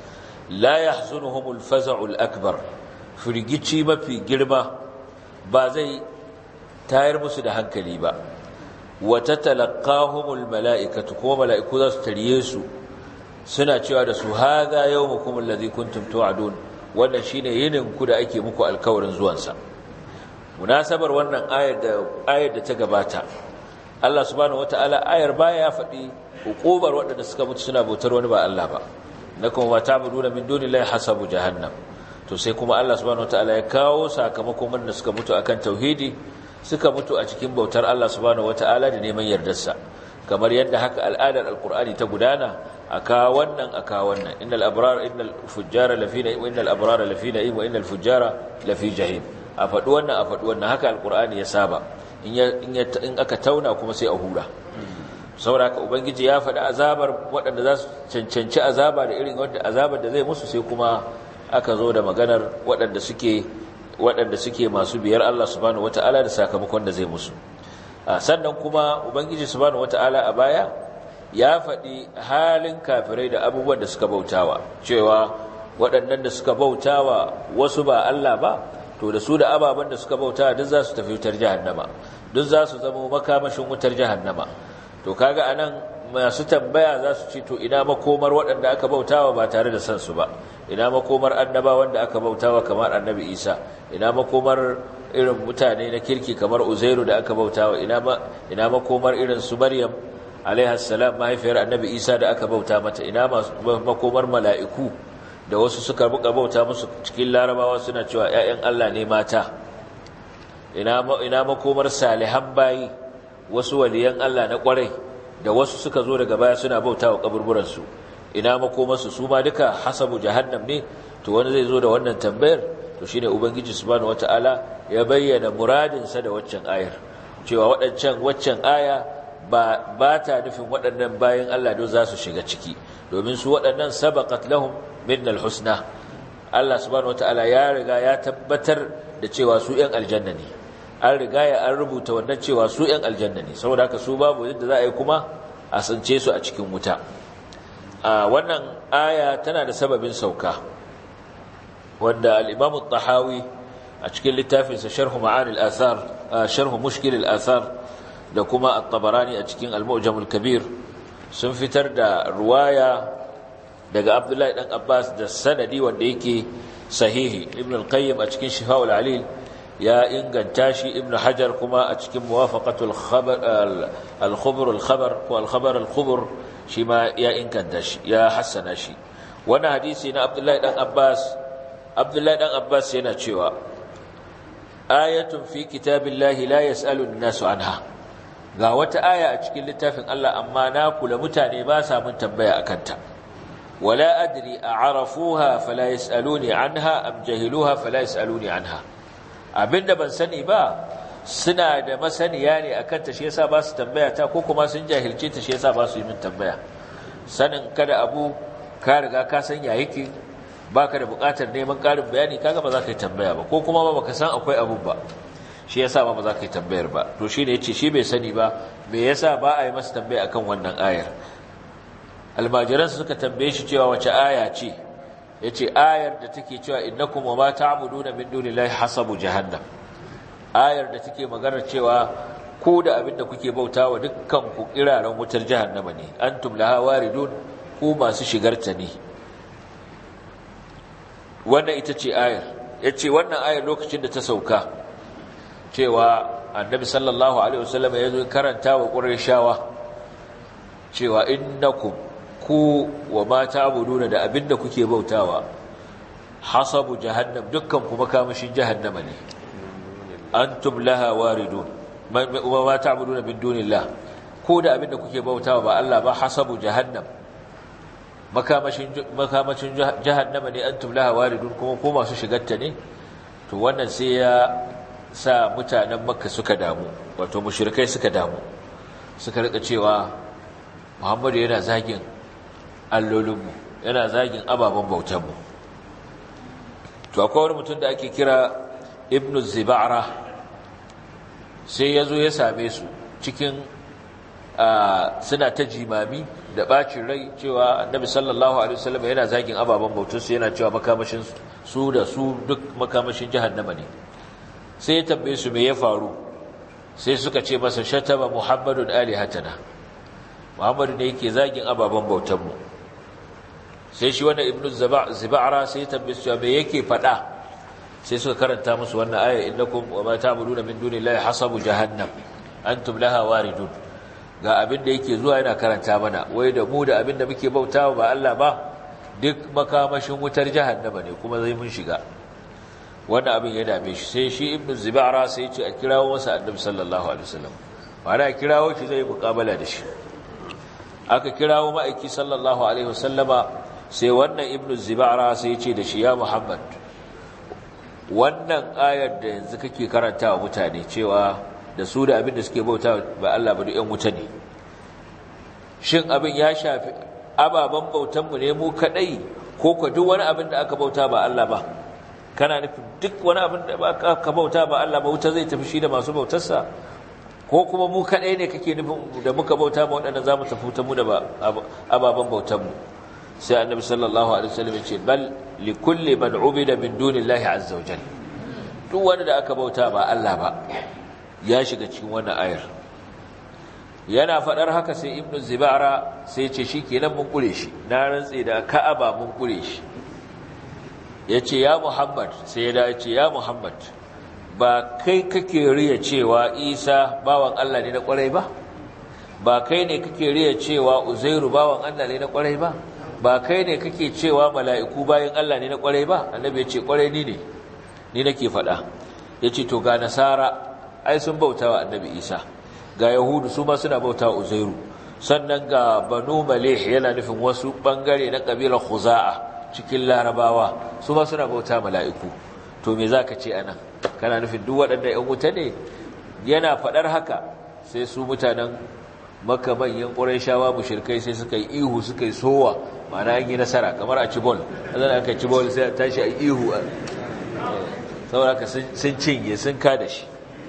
la yahzunuhumul faza'ul akbar firgici mafi girma ba zai tayar musu da hankali ba wata talakahumul mala'ikatu kuma mala'iku za su tarye su suna cewa da su haga yau mukumin lazi kuntum tu'adun wannan shi ne yininku da ake muku alkawarin zuwansa munasabar wannan ayar da ta gabata Allah subhanahu wata'ala ayar baya ya faɗi hukubar waɗanda suka mutu suna bautar wani ba Allah ba na kuma ba ta budu da min duni lai hasabu jahannam to sai kuma Allah subhanahu wata'ala ya kawo sakamakon wanda suka mutu akan tauhidi suka mutu a cikin bautar Allah subhanahu wata'ala da neman yardarsa kamar yadda haka al'adar alkur'ani ta gudana aka wannan aka wannan innal abrar innal fujjara lafi na'im wa innal abrara lafi na'im wa innal fujjara lafi jahim a faɗi wannan a faɗi wannan haka alkur'ani ya saba in in aka tauna kuma sai a hura saboda haka ubangiji ya faɗi azabar waɗanda za su cancanci azaba da irin wanda azabar da zai musu sai kuma aka zo da maganar waɗanda suke waɗanda suke masu biyar Allah subhanahu wata'ala da sakamakon da zai musu sannan kuma ubangiji subhanahu wata'ala a baya ya faɗi halin kafirai da abubuwan da suka bautawa cewa waɗannan da suka bautawa wasu ba Allah ba to da su da ababen da suka bautawa duk za su tafi wutar jahannama duk za su zama makamashin wutar jahannama to kaga anan masu tambaya za su ce to ina makomar waɗanda aka bautawa ba tare da san su ba ina makomar annaba wanda aka bautawa kamar annabi isa ina makomar irin mutane na kirki kamar uzairu da aka bautawa ina ina makomar irin su maryam alaiha salam mahaifiyar annabi isa da aka bauta mata ina makomar mala'iku da wasu suka buka bauta musu cikin larabawa suna cewa ƴaƴan Allah ne mata ina ina makomar salihan bayi wasu waliyan Allah na kwarai da wasu suka zo daga baya suna bautawa kaburburan su ina makomarsu su ma duka hasabu jahannam ne to wani zai zo da wannan tambayar to shine ubangiji subhanahu wataala ya bayyana muradinsa da waccan ayar cewa waɗancan waccan aya ba ba ta nufin waɗannan bayan Allah don za su shiga ciki domin su waɗannan sabaqat lahum minnal husna Allah subhanahu wataala ya riga ya tabbatar da cewa su ƴan aljanna ne an riga ya an rubuta wannan cewa su ƴan aljanna ne saboda haka su babu yadda za a yi kuma a sance su a cikin wuta a wannan aya tana da sababin sauka wanda al-Imam tahawi a cikin littafinsa Sharh Ma'ani al-Athar Sharh Mushkil al-Athar da kuma At-Tabarani a cikin Al-Mu'jam al-Kabir sun fitar da ruwaya daga Abdullahi dan Abbas da sanadi wanda yake sahihi Ibn al-Qayyim a cikin Shifa'ul Alil ya inganta shi Ibn Hajar kuma a cikin Muwafaqatul Khabar al-Khubr al-Khabar ko al-Khabar al-Khubr shi ma ya inganta shi ya hassana shi wannan hadisi na Abdullahi dan Abbas Abdullahi dan Abbas yana cewa ayatun fi kitabillahi la yas'alu an-nasu anha ga wata aya a cikin littafin Allah amma na kula mutane ba sa mun tambaya akan ta wala adri a'rafuha fala yas'aluni anha am jahiluha fala yas'aluni anha abinda ban sani ba suna da masaniya ne akan ta shi yasa ba su tambaya ta ko kuma sun jahilce ta shi yasa ba su yi min tambaya sanin kada abu ka riga ka san ya yake baka da buƙatar neman ƙarin bayani kaga ba za ka yi tambaya ba ko kuma ba baka san akwai abu ba shi yasa ba ba za ka yi tambayar ba to shine yace shi bai sani ba me yasa ba a yi masa tambaya akan wannan ayar almajiran suka tambaye shi cewa wace aya ce yace ayar da take cewa innakum wama ta'buduna min dunillahi hasabu jahannam ayar da take magana cewa ku da abinda kuke bautawa dukkan ku kiraren wutar jahannama ne antum laha waridun ku masu shigarta ne wannan ita ce ayar yace wannan ayar lokacin da ta sauka cewa annabi sallallahu alaihi wasallam ya zo karanta wa qurayshawa cewa innakum ku wa ma ta'buduna da abinda kuke bautawa hasabu jahannam dukkan ku makamashin jahannama ne antum laha waridun wa ma ta'buduna min dunillah ko da abinda kuke bautawa ba Allah ba hasabu jahannam makamashin makamashin jahannama ne antum laha waridun kuma ko masu shigarta ne to wannan sai ya sa mutanen makka suka damu wato mushrikai suka damu suka rika cewa muhammadu yana zagin allolinmu yana zagin ababen bautanmu to akwai wani mutum da ake kira ibnu ziba'ra sai ya zo ya same su cikin suna ta jimami da bacin rai cewa annabi sallallahu alaihi wasallam yana zagin ababen bautansu yana cewa makamashin su da su duk makamashin jahannama ne sai ya tambaye su me ya faru sai suka ce masa shataba muhammadun alihatana muhammadu ne yake zagin ababen bautanmu sai shi wannan ibnu ziba'ra sai ya tambaye su me yake fada sai suka karanta musu wannan aya innakum wa ma ta'buduna min dunillahi hasabu jahannam antum laha waridun ga abin da yake zuwa yana karanta mana wai da mu da abin da muke bautawa ba Allah ba duk makamashin wutar jahannama ne kuma zai mun shiga wannan abin ya dame shi sai shi ibnu zibara sai ya ce a kirawo masa annabi sallallahu alaihi wasallam ma'ana kirawo shi zai muqabala da shi aka kirawo ma'aiki sallallahu alaihi wasallama sai wannan ibnu zibara sai ya ce da shi ya muhammad wannan ayar da yanzu kake karanta wa mutane cewa da su da abin da suke bauta ba Allah ba duk ƴan wuta ne shin abin ya shafi ababen bautanmu ne mu kadai ko ko duk wani abin da aka bauta ba Allah ba kana nufin duk wani abin da ba ka bauta ba Allah ba wuta zai tafi shi da masu bautarsa ko kuma mu kadai ne kake nufin da muka bauta ba waɗanda za mu tafi ta mu da ababen bautanmu sai annabi sallallahu alaihi wasallam ya ce bal li kulli man ubida min dunillahi azza wajal duk wanda da aka bauta ba Allah ba ya shiga cikin wannan ayar yana fadar haka sai ibnu zibara sai ce shikenan mun kure shi na rantse da ka'aba mun kure shi yace ya muhammad sai ya dace ya muhammad ba kai kake riya cewa isa bawan Allah ne na kwarai ba ba kai ne kake riya cewa uzairu bawan Allah ne na kwarai ba ba kai ne kake cewa mala'iku bayan Allah ne na kwarai ba annabi ya ce kwarai ni ne ni nake faɗa ya ce to ga nasara ai sun bauta wa annabi isa ga yahudu su ma suna bauta wa uzairu sannan ga banu malih yana nufin wasu ɓangare na ƙabilar khuza'a cikin larabawa su ma suna bauta mala'iku to me za ka ce a nan kana nufin duk waɗanda ‘yan wuta ne yana faɗar haka sai su mutanen maka manyan ƙurai shawa mushirkai sai suka yi ihu suka yi sowa mana an yi nasara kamar a cibol zan aka cibol sai a tashi a ihu saboda sun cinye sun kada shi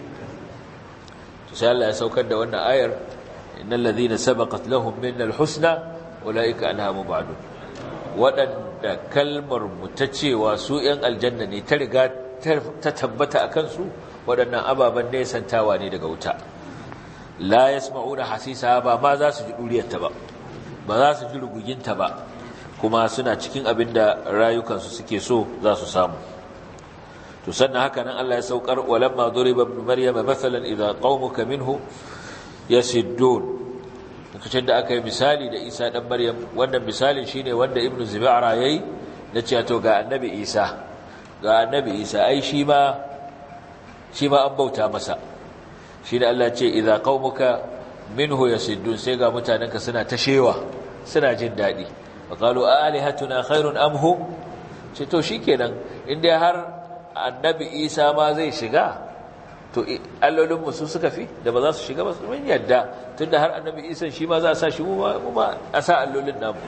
sai Allah ya saukar da wannan ayar innal ladhina sabaqat lahum minnal husna ulaika anha mubadun wadanda kalmar mu ta cewa su yan aljanna ne ta riga ta tabbata akan su wadannan ababan ne santawa ne daga wuta la yasma'una hasisa ba ma za su ji duriyarta ba ba za su ji ruguginta ba kuma suna cikin abin da rayukansu suke so za su samu to sannan haka nan Allah ya saukar walamma duriba ibn maryama mathalan idza qaumuka minhu yasiddun lokacin da aka yi misali da Isa dan Maryam wannan misalin shine wanda Ibn Zib'ara yayi na cewa to ga annabi Isa ga annabi Isa ai shi ma shi ma an bauta masa shi da Allah ce idza qaumuka minhu yasiddun sai ga mutanenka suna tashewa suna jin dadi faqalu alihatuna khairun am hu ce to shikenan inda har annabi Isa ma zai shiga to allolinmu su suka fi da ba za su shiga ba su mun yadda tunda har annabi isa shi ma za a sa shi mu ma a sa allolin namu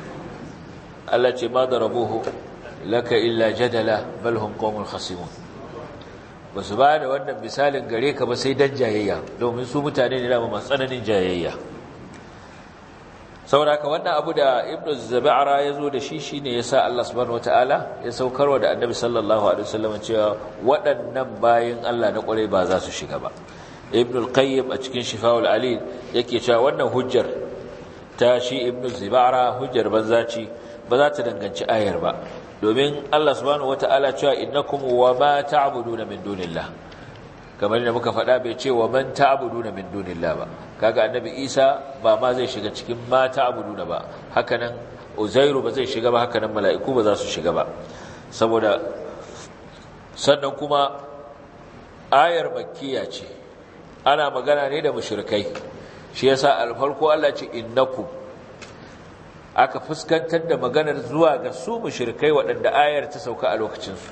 Allah ce ma da rabuhu laka illa jadala bal hum qawmun khasimun ba su ba da wannan misalin gare ka ba sai dan jayayya domin su mutane ne da masu tsananin jayayya saboda haka wannan abu da ibnu zabara ya zo da shi shine yasa Allah subhanahu wataala ya saukarwa da annabi sallallahu alaihi wasallam cewa waɗannan bayin Allah na ƙwarai ba za su shiga ba ibnu al-qayyim a cikin shifaul alil yake cewa wannan hujjar ta shi ibnu zabara hujjar banza ce ba za ta danganci ayar ba domin Allah subhanahu wataala cewa innakum wa ma ta'buduna min dunillah kamar da muka faɗa bai ce wa man ta'buduna min dunillah ba kaga annabi Isa ba ma zai shiga cikin ma ta'buduna ba hakanan Uzairu ba zai shiga ba hakanan mala'iku ba za su shiga ba saboda sannan kuma ayar makkiya ce ana magana ne da mushrikai shi yasa alfarko Allah ce innakum aka fuskantar da maganar zuwa ga su mushrikai waɗanda ayar ta sauka a lokacinsu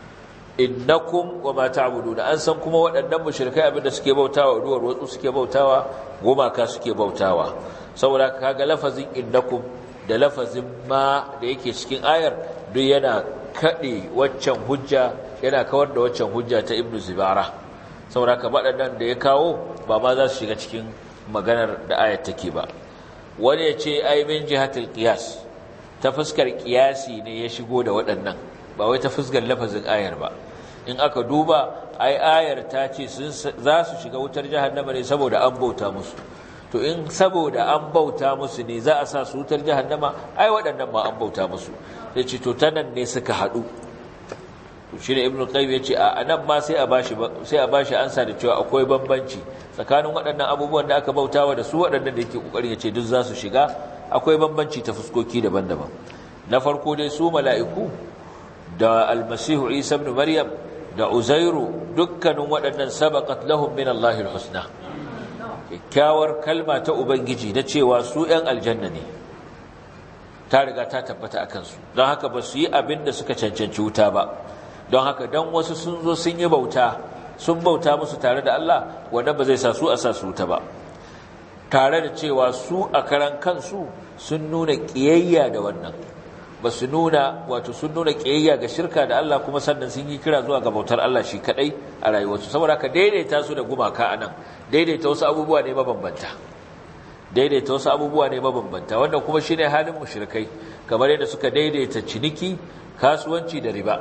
innakum wa ma ta'buduna an san kuma waɗannan mushrikai abinda suke bautawa ruwar watsu suke bautawa gumaka suke bautawa saboda kaga lafazin innakum da lafazin ma da yake cikin ayar duk yana kade waccan hujja yana kawar da waccan hujja ta ibnu zibara saboda ka waɗannan da ya kawo ba ma za su shiga cikin maganar da ayar take ba wani ya ce ai min jihatul qiyas ta fuskar qiyasi ne ya shigo da waɗannan ba wai ta fuskar lafazin ayar ba in aka duba ai ayar ta ce za su shiga wutar jahannama ne saboda an bauta musu to in saboda an bauta musu ne za a sa su wutar jahannama ai waɗannan ma an bauta musu sai ce to ta nan ne suka haɗu to shi ne ibn qayyim ya ce a nan ma sai a bashi sai a bashi ansa da cewa akwai bambanci tsakanin waɗannan abubuwan da aka bautawa da su waɗannan da yake kokarin ya ce duk za su shiga akwai bambanci ta fuskoki daban-daban na farko dai su mala'iku da almasihu isa ibn maryam da uzairu dukkanin waɗannan sabaqat lahum min allahi alhusna kyakkyawar kalma ta ubangiji na cewa su ‘yan aljanna ne ta riga ta tabbata a kansu don haka ba su yi abin da suka cancanci wuta ba don haka don wasu sun zo sun yi bauta sun bauta musu tare da Allah wanda ba zai sa su a sa su wuta ba tare da cewa su a karan kansu sun nuna ƙiyayya da wannan ba su nuna wato sun nuna ƙiyayya ga shirka da Allah kuma sannan sun yi kira zuwa ga bautar Allah shi kadai a rayuwarsu saboda haka daidaita su da gumaka anan daidaita wasu abubuwa ne mabambanta daidaita wasu abubuwa ne mabambanta wannan kuma shine halin mushrikai kamar yadda suka daidaita ciniki kasuwanci da riba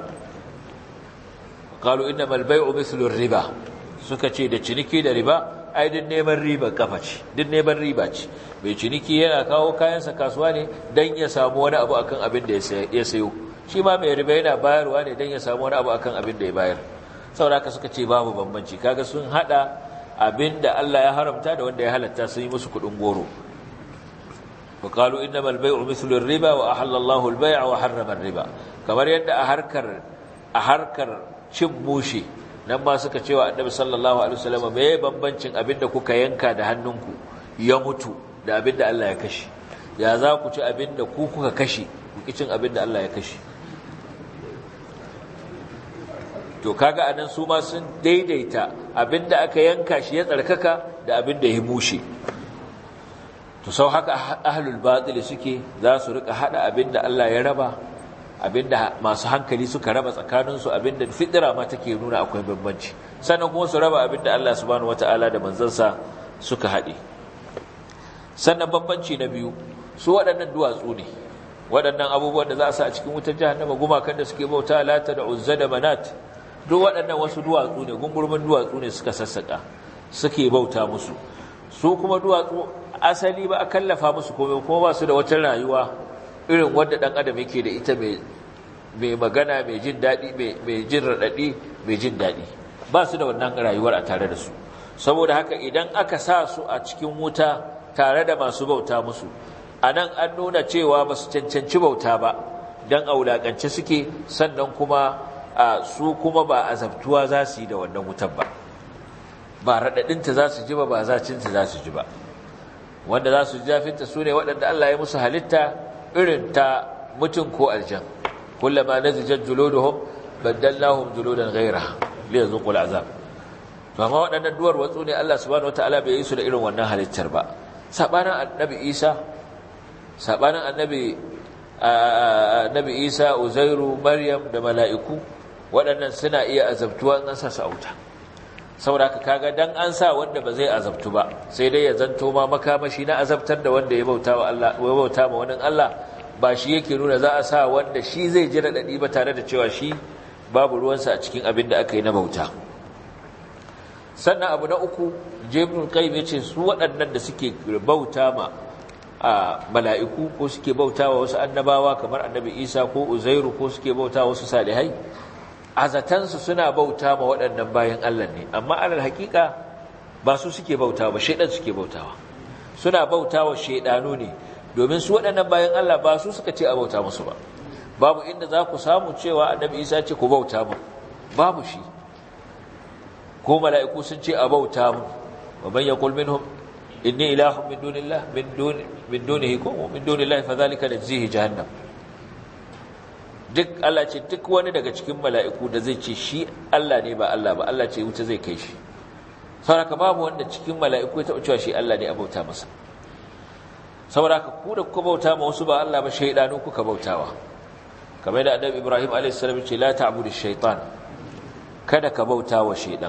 qalu innamal bay'u mithlu riba suka ce da ciniki da riba ai din neman riba kafa ce din neman riba ce mai ciniki yana kawo kayansa kasuwa ne dan ya samu wani abu akan abin da ya sayo shi ma mai riba yana bayarwa ne dan ya samu wani abu akan abin da ya bayar saboda haka suka ce babu bambanci kaga sun hada abinda Allah ya haramta da wanda ya halatta sun yi musu kudin goro wa qalu innamal bay'u mithlu ar-riba wa ahalla Allahu al-bay'a wa harrama ar-riba kamar yadda a harkar a harkar cin mushi nan ma suka cewa annabi sallallahu alaihi wasallam me bambancin abinda kuka yanka da hannunku ya mutu da abinda Allah ya kashe ya za ku ci abinda ku kuka kashe ku ki cin abinda Allah ya kashe to kaga anan su ma sun daidaita abinda aka yanka shi ya tsarkaka da abinda ya mushe to sau haka ahlul batil suke za su rika hada abinda Allah ya raba abinda masu hankali suka raba tsakaninsu abinda fitira ma take nuna akwai bambanci sannan kuma su raba abinda Allah subhanahu wataala da manzansa suka hade sannan bambanci na biyu su waɗannan duwatsu ne waɗannan abubuwan da za a sa a cikin wutar jahannama gumakan da suke bauta lata da uzza da manat duk waɗannan wasu duwatsu ne gungurmin duwatsu ne suka sassaka suke bauta musu su kuma duwatsu asali ba a kallafa musu komai kuma ba su da wata rayuwa irin wanda ɗan adam yake da ita mai magana mai jin daɗi mai jin raɗaɗi mai jin daɗi ba su da wannan rayuwar a tare da su saboda haka idan aka sa su a cikin wuta tare da masu bauta musu a nan an nuna cewa ba su cancanci bauta ba don a wulaƙance suke sannan kuma a su kuma ba azabtuwa za su yi da wannan wutar ba ba raɗaɗinta za su ji ba ba zacinta za su ji ba wanda za su ji zafinta su ne waɗanda Allah ya musu halitta irin ta mutum ko aljan kullama nazijar juluduhum baddallahum juludan ghaira li yazuqul azab to amma waɗannan duwar watsu ne Allah subhanahu wataala bai yi su da irin wannan halittar ba sabanin annabi Isa sabanin annabi annabi Isa Uzairu Maryam da mala'iku waɗannan suna iya azabtuwa in an sa su auta saboda ka kaga dan an sa wanda ba zai azabtu ba sai dai ya zanto ma makamashi na azabtar da wanda ya bauta wa Allah ya bauta ma wani Allah ba shi yake nuna za a sa wanda shi zai ji radadi ba tare da cewa shi babu ruwansa a cikin abin da aka yi na bauta sannan abu na uku jibrin qayyim yace su waɗannan da suke bauta ma a mala'iku ko suke bauta wa wasu annabawa kamar annabi Isa ko Uzairu ko suke bauta wasu salihai azatansu suna bauta ma waɗannan bayan Allah ne amma alal hakika ba su suke bauta ba shaidan suke bautawa suna bauta wa shaidanu ne domin su waɗannan bayan Allah ba su suka ce a bauta musu ba babu inda za ku samu cewa annabi Isa ce ku bauta mu babu shi ko mala'iku sun ce a bauta mu wa man yaqul minhum inni ilahun min dunillah min duni min dunihi ko min dunillahi fa dhalika najzihi jahannam duk Allah ce duk wani daga cikin mala'iku da zai ce shi Allah ne ba Allah ba Allah ce wuta zai kai shi sauraka babu wanda cikin mala'iku ya taɓa cewa shi Allah ne a bauta masa sauraka ku da kuka bauta ma wasu ba Allah ba shaidanu kuka bautawa kamar da annabi Ibrahim a.s. ce la ta'budu shaitan kada ka bauta wa shaidan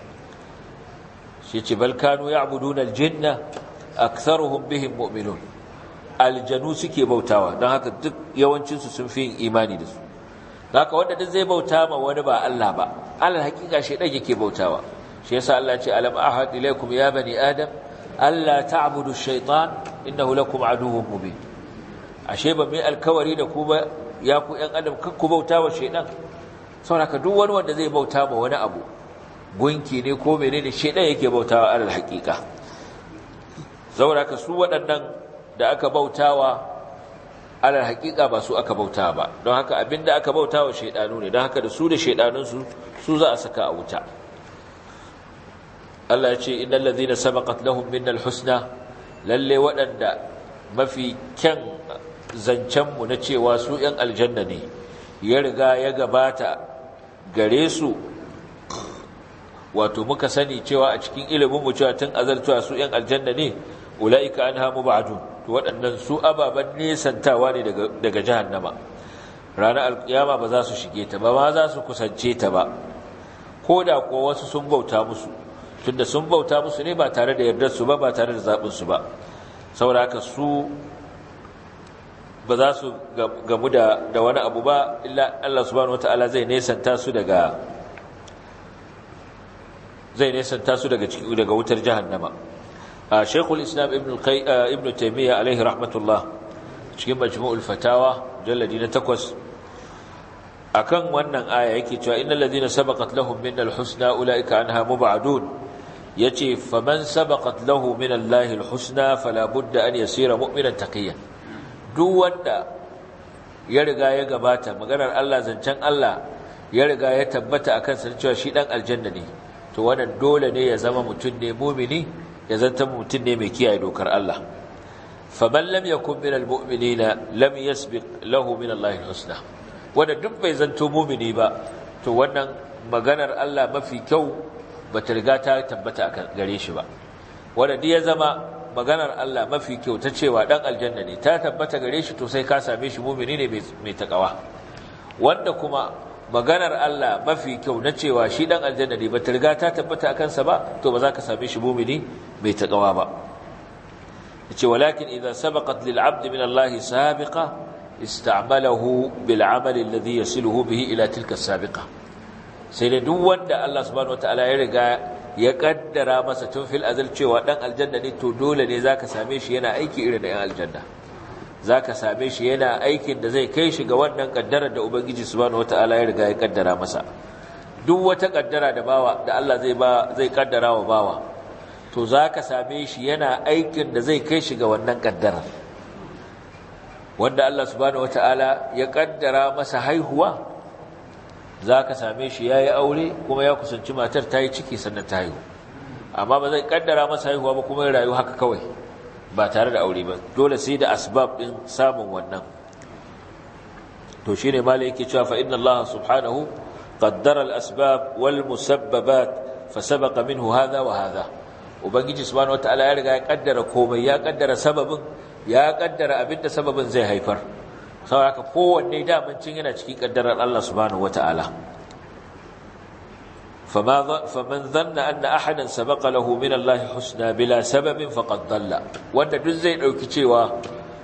shi ce bal kanu ya'buduna al-jinna aktharuhum bihim mu'minun aljanu suke bautawa don haka duk yawancinsu sun fi yin imani da su haka wanda duk zai bauta ma wani ba Allah ba alal hakika shedan yake bautawa shi yasa Allah ce alam ahad ilaykum ya bani adam alla ta'budu ash-shaytan innahu lakum aduwwun mubin ashe ba mai alkawari da ku ba ya ku yan adam kan ku bautawa shedan saboda duk wani wanda zai bauta ma wani abu gunki ne ko menene shedan yake bautawa alal hakika saboda su waɗannan da aka bautawa alal haƙiƙa ba su aka bauta ba don haka abinda aka bautawa shaidanu ne don haka da su da shaidanunsu su za a saka a wuta Allah ya ce innal ladhina sabaqat lahum minnal husna lalle waɗanda mafi kyan zancen mu na cewa su ƴan aljanna ne ya riga ya gabata gare su wato muka sani cewa a cikin ilimin mu cewa tun azaltuwa su ƴan aljanna ne ulaika anha mubadun to waɗannan su ababen nesantawa ne daga jahannama ranar alkiyama ba za su shige ta ba ma za su kusance ta ba ko da kuwa wasu sun bauta musu tunda sun bauta musu ne ba tare da yardar su ba ba tare da zaɓin su ba saboda haka su ba za su gamu da da wani abu ba illa Allah subhanahu wataala zai nesanta su daga zai nesanta su daga cikin daga wutar jahannama Sheikhul Islam Ibn Ibn Taymiyyah alaihi rahmatullah cikin Majmu'ul Fatawa jalladi na 8 akan wannan aya yake cewa innal ladina sabaqat lahum minal husna ulaika anha mub'adun yace faman sabaqat lahu minallahi alhusna fala budda an yasira mu'minan taqiyan duk wanda ya riga ya gabata maganar Allah zancen Allah ya riga ya tabbata akan sa cewa shi dan aljanna ne to wannan dole ne ya zama mutum ne mu'mini ya zanta mutum ne mai kiyaye dokar Allah faman lam yakun min almu'minina lam yasbiq lahu min Allah alhusna wanda duk bai zanto mu'mini ba to wannan maganar Allah mafi kyau bata riga ta tabbata a gare shi ba wanda duk ya zama maganar Allah mafi kyau ta cewa dan aljanna ne ta tabbata gare shi to sai ka same shi mu'mini ne mai takawa wanda kuma maganar Allah mafi kyau na cewa shi dan aljanna ne bata riga ta tabbata akan sa ba to ba za ka same shi mu'mini mai takawa ba yace walakin idza sabaqat lil 'abd min Allah sabiqa ista'malahu bil 'amali alladhi yasiluhu bihi ila tilka sabiqa sai da duk wanda Allah subhanahu wataala ya riga ya kaddara masa tun fil azal cewa dan aljanna ne to dole ne zaka same shi yana aiki irin da yan aljanna zaka same shi yana aikin da zai kai shi ga wannan kaddarar da ubangiji subhanahu wataala ya riga ya kaddara masa duk wata kaddara da bawa da Allah zai ba zai kaddara wa bawa to zaka same shi yana aikin da zai kai shi ga wannan kaddarar wanda Allah subhanahu wataala ya kaddara masa haihuwa zaka same shi yayi aure kuma ya kusanci matar ta yi ciki sannan ta haihu amma ba zai kaddara masa haihuwa ba kuma ya rayu haka kawai ba tare da aure ba dole sai da asbab din samun wannan to shine malai yake cewa fa inna Allah subhanahu qaddara al-asbab wal musabbabat fa sabaqa minhu hadha wa hadha ubangiji subhanahu wataala ya riga ya kaddara komai ya kaddara sababin ya kaddara abinda sababin zai haifar saboda haka kowanne daman cin yana cikin kaddarar Allah subhanahu wataala فما فمن ظن أن أحدا سبق له من الله حسنى بلا سبب فقد ضل wanda duk zai dauki cewa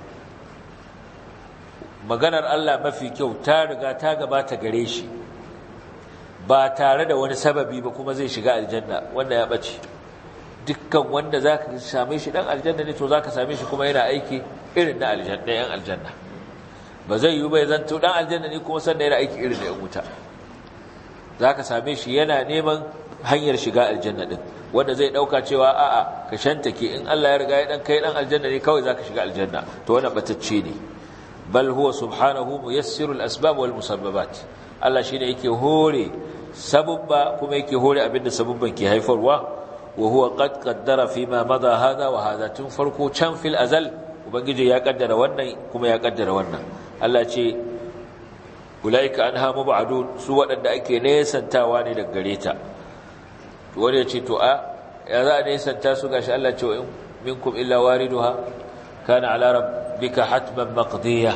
maganar Allah mafi kyau ta riga ta gabata gare shi ba tare da wani sababi ba kuma zai shiga aljanna wanda ya bace dukkan wanda zaka same shi dan aljanna ne to zaka same shi kuma yana aiki irin na aljanna yan aljanna ba zai yi ba ya zanto dan aljanna ne kuma sannan yana aiki irin da yan wuta za ka same shi yana neman hanyar shiga aljanna ɗin wanda zai ɗauka cewa a'a ka shantake in Allah ya riga ya ɗan kai ɗan aljanna ne kawai za ka shiga aljanna to wannan batacce ne bal huwa subhanahu muyassirul asbab wal musabbabat Allah shine yake hore sababba kuma yake hore abinda sababban ke haifarwa wa huwa qad qaddara fima madha hada wa hada tun farko can fil azal ubangiji ya kaddara wannan kuma ya kaddara wannan Allah ce ulaika anha mubadun su waɗanda ake nesantawa ne daga gare ta to wanda ya ce to a ya za a nesanta su gashi Allah ce wa in minkum illa wariduha kana ala rabbika hatman maqdiya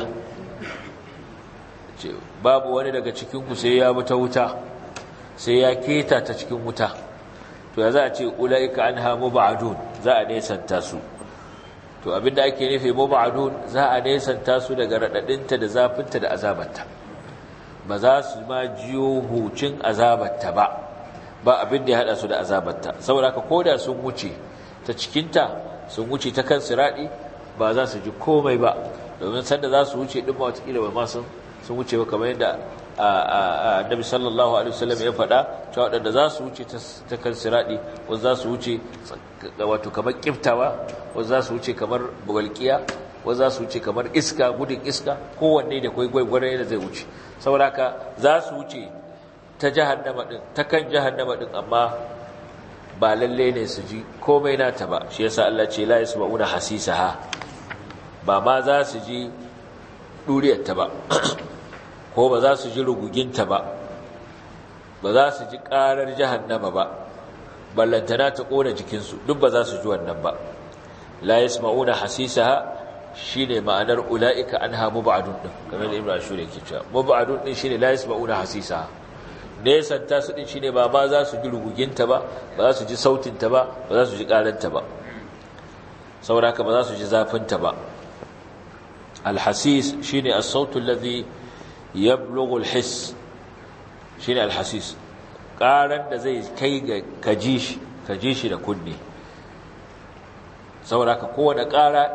ce babu wani daga cikin ku sai ya ta wuta sai ya keta ta cikin wuta to ya za a ce ulaika anha mubadun za a nesanta su to abinda ake nufi mubadun za a nesanta su daga radadinta da zafinta da azabarta ba za su ma jiyo hucin azabarta ba ba abin da ya hada su da azabarta saboda ka koda sun wuce ta cikinta sun wuce ta kan siradi ba za su ji komai ba domin sanda za su wuce din ma watakila ba ma sun sun wuce ba kamar yadda annabi sallallahu alaihi wasallam ya faɗa cewa waɗanda za su wuce ta kan siradi wasu za su wuce wato kamar kiftawa wasu za su wuce kamar bugalkiya wasu za su wuce kamar iska gudun iska kowanne da kwai gwaigwarai da zai wuce saboda ka za su wuce ta jahannama din ta kan jahannama din amma ba lalle ne su ji komai nata ba shi yasa Allah ce la yasma'una hasisaha ba ma za su ji duriyarta ba ko ba za su ji ruguginta ba ba za su ji karar jahannama ba ballantana ta kona jikinsu duk ba za su ji wannan ba la yasma'una hasisaha shine ma'anar ulaika anha mubadun din kamar ibnu ashur yake cewa mubadun din shine la yasma'una hasisaha nesan ta su din shine ba ma za su ji ruguginta ba ba za su ji sautinta ba ba za su ji karanta ba saboda haka ba za su ji zafinta ba alhasis shine as-sautu alladhi yablughu al-hiss shine alhasis karan da zai kai ga kaji shi kaji shi da kunne saboda haka kowane kara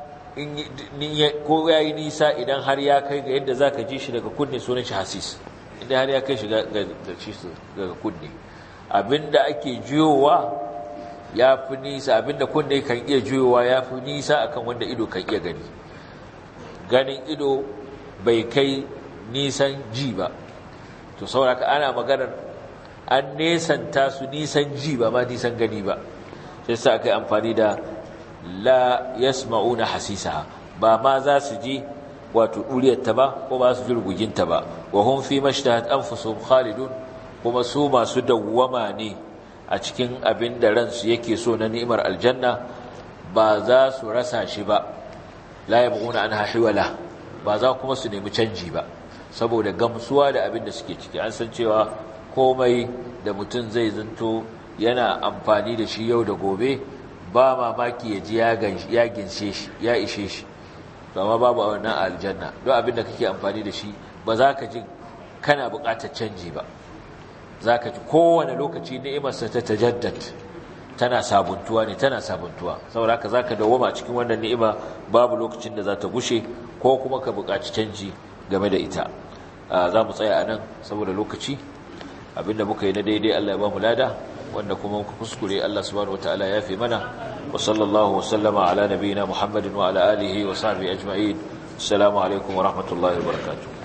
ko yayi nisa idan har ya kai ga yadda zaka ji shi daga kunne sunan shi hasis inda har ya kai shi daga kunne abinda ake juyowa ya fi nisa abinda kunne kan iya juyowa ya fi nisa akan wanda ido kan iya gani ganin ido bai kai nisan ji ba to sauraka ana maganar an nesanta su nisan ji ba ma nisan gani ba sai sa aka yi amfani da la yasma'una hasisaha ba ma za su ji wato ɗuriyarta ba ko ba su ji ruguginta ba wa hun fi mashtahat anfusuhum khalidun kuma su masu dawwama ne a cikin abin da ransu yake so na ni'imar aljanna ba za su rasa shi ba la yabghuna anha hiwala ba za kuma su nemi canji ba saboda gamsuwa da abin da suke ciki an san cewa komai da mutum zai zanto yana amfani da shi yau da gobe ba mamaki ya ji ya ginshe shi ya ishe shi amma babu a wannan aljanna don abin da kake amfani da shi ba za ka ji kana buƙatar canji ba za ka ji kowane lokaci ni'imarsa ta tajaddad tana sabuntuwa ne tana sabuntuwa saboda haka za ka dawoma cikin wannan ni'ima babu lokacin da za ta gushe ko kuma ka buƙaci canji game da ita za mu tsaya a nan saboda lokaci abinda muka yi na daidai Allah ya ba mu lada wanda kuma muka kuskure Allah subhanahu wataala ya fi mana wa sallallahu wa sallama ala nabiyina Muhammadin wa ala alihi wa sahbihi ajma'in assalamu alaikum wa rahmatullahi wa barakatuh